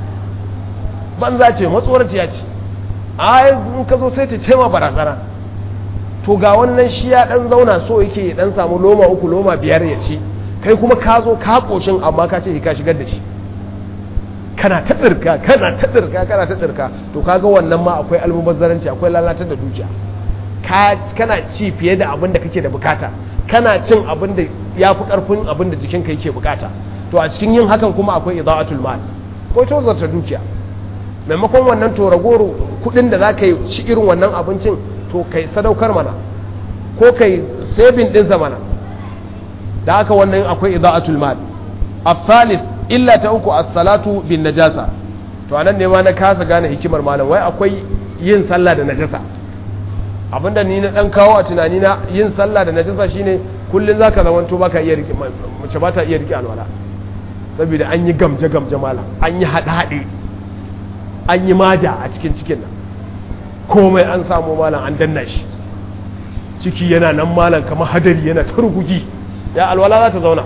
banza ce matsoraciya ce ai in ka zo sai ta ce ma barazana to ga wannan shi ya dan zauna so yake ya dan samu loma uku loma biyar ya ci kai kuma ka zo ka koshin amma ka ce ka shigar da shi kana ta dirka kana ta dirka kana ta dirka to kaga wannan ma akwai almubazzaranci akwai lalatar da dukiya ka kana ci fiye da abin da kake da bukata kana cin abin da yafi karfin abin da jikinka yake bukata to a cikin yin hakan kuma akwai idaatul mal ko tozarta dukiya maimakon wannan to ragoro kudin da zaka yi ci irin wannan abincin to kai sadaukar mana ko kai saving din mana da haka wannan akwai idaatul mal الثالث illa ta uku as-salatu bin najasa to anan ne ma na kasa gane hikimar malam wai akwai yin sallah da najasa abinda ni na dan kawo a tunani na yin sallah da najasa shine kullun zaka zamanto baka iya rike mace ba ta iya rike alwala saboda an yi gamje gamje malam an yi hada hade an yi maja a cikin cikin nan komai an samu malam an danna shi ciki yana nan malam kamar hadari yana ta rugugi ya alwala za ta zauna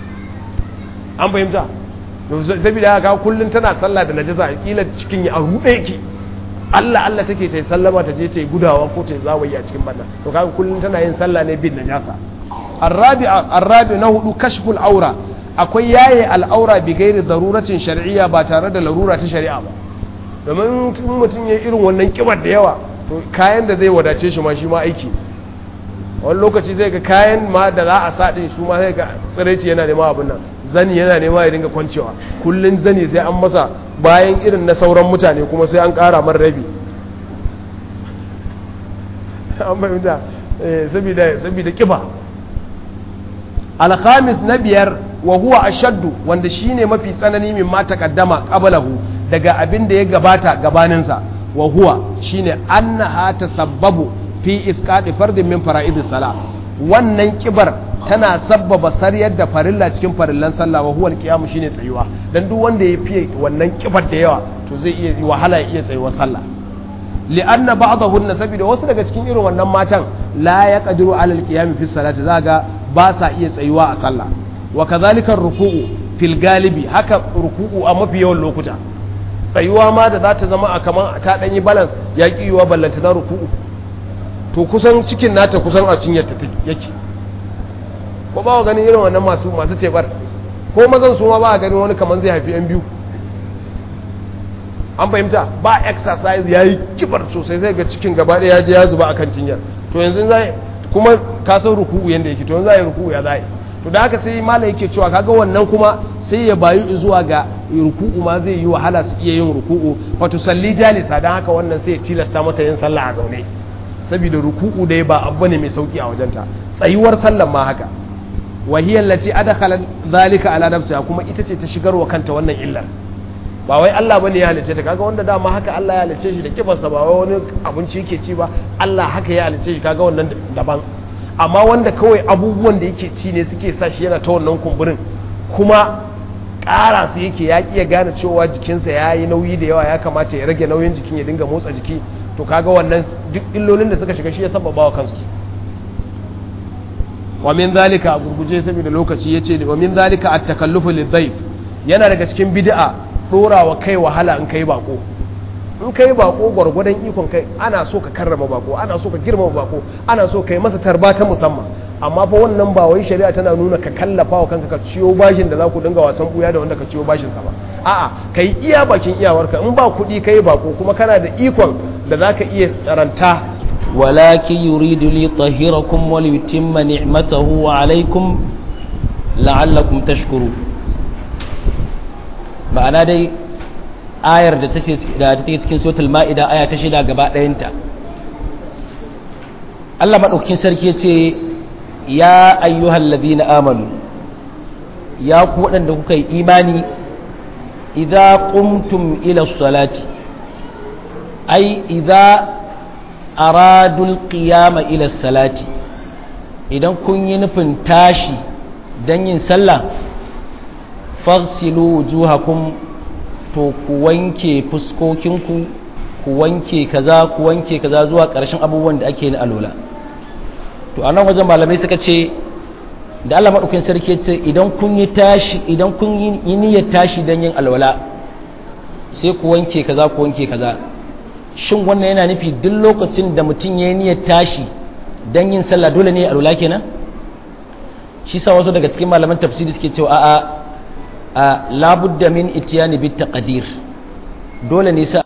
an fahimta saboda haka kullum tana sallah da najasa kila cikin ya ruɗe yake Allah Allah take ta sallama ta je ta gudawa ko ta zawayi a cikin banna to kaga kullum tana yin sallah ne bin najasa arabi arabi na hudu kashful aura akwai yaye al'aura bi gairi daruratin shar'iyya ba tare da larura ta shari'a ba domin mutum ya irin wannan kibar da yawa to kayan da zai wadace shi ma shi ma aiki wani lokaci zai ga kayan ma da za a sa din su ma zai ga tsiraici yana nema abin nan zani yana nema ya dinga kwancewa kullun zani sai an masa bayan irin na sauran mutane kuma sai an kara man rabi an fahimta saboda kiba alhamis na biyar wa huwa ashaddu wanda shine mafi tsanani min ma taqaddama qablahu daga abin da ya gabata gabaninsa wa huwa shine annaha tasabbabu fi isqati fardin min fara'idis sala wannan kibar tana sabbaba sariyar da farilla cikin farillan sallah wa huwal qiyamu shine tsayuwa dan duk wanda ya fiye wannan kibar da yawa to zai iya wahala ya iya tsayuwar sallah li'anna ba'dahunna saboda wasu daga cikin irin wannan matan la yaqdiru 'ala al-qiyam fi salati zaga ba sa iya tsayuwa a sallah wa kadhalika ruku'u fil galibi haka ruku'u a mafi yawan lokuta tsayuwa ma da za ta zama a kaman ta dan yi balance ya ki yiwa ballanta na ruku'u to kusan cikin nata kusan a cinyar ta yake ko ba ganin irin wannan masu masu tebar ko mazan su ma ba ganin wani kaman zai haifi yan biyu an fahimta ba exercise ya yi kibar sosai zai ga cikin gaba ɗaya ya je ya zuba a kan cinyar to yanzu za kuma ka san ruku'u yadda yake to yanzu za yi ruku'u ya za to da haka sai mala yake cewa kaga wannan kuma sai ya bayu zuwa ga ruku'u ma zai yi wahala su iya yin ruku'u wato salli jalisa don haka wannan sai ya tilasta mata yin sallah a zaune saboda ruku'u dai ba abu ne mai sauki a wajenta tsayuwar sallan ma haka wahiyar lati adakhala zalika ala nafsiha kuma ita ce ta shigarwa kanta wannan illar ba wai Allah bane ya halice ta kaga wanda dama haka Allah ya halice shi da kibarsa ba wai wani abinci yake ci ba Allah haka ya halice shi kaga wannan daban amma wanda kawai abubuwan da yake ci ne suke sa shi yana ta wannan kumburin kuma ƙara su yake ya ya gane cewa jikinsa ya yi nauyi da yawa ya kamata ya rage nauyin jikin ya dinga motsa jiki to kaga wannan duk illolin da suka shiga shi ya sababa wa kansu wa min zalika a gurguje saboda lokaci yace wa min zalika at-takallufu lidhayf yana daga cikin bid'a dora wa kai wahala in kai bako in kai bako gwargwadon ikon kai ana so ka karrama bako ana so ka girmama bako ana so ka yi masa tarba ta musamman amma fa wannan ba wai shari'a tana nuna ka kallafa wa kanka ka ciyo bashin da za ku dinga wasan buya da wanda ka ciyo bashin sa ba a'a kai iya bakin iyawarka in ba kuɗi kai bako kuma kana da ikon da za ka iya tsaranta ولكن يريد ليطهركم وليتم نعمته عليكم لعلكم تشكرون ma'ana dai ayar da ta take cikin suratul ma'ida aya ta shida gaba ɗayanta Allah maɗaukakin sarki ya ce ya ayyuhal ladina amanu ya ku waɗanda kuka yi imani idza qumtum ila salati ai idza aradul qiyama ila salati idan kun yi nufin tashi don yin sallah fagsilu wujuhakum to ku wanke fuskokinku ku wanke kaza ku wanke kaza zuwa ƙarshen abubuwan da ake na alola to a nan wajen malamai suka ce da Allah maɗaukin sarki ce idan kun yi tashi idan kun yi niyyar tashi don yin alwala sai ku wanke kaza ku wanke kaza shin wannan yana nufi duk lokacin da mutum ya yi niyyar tashi don yin sallah dole ne alwala kenan shi sa wasu daga cikin malaman tafsiri suke cewa a'a a labudda min itiyani bit taqdir dole ne sa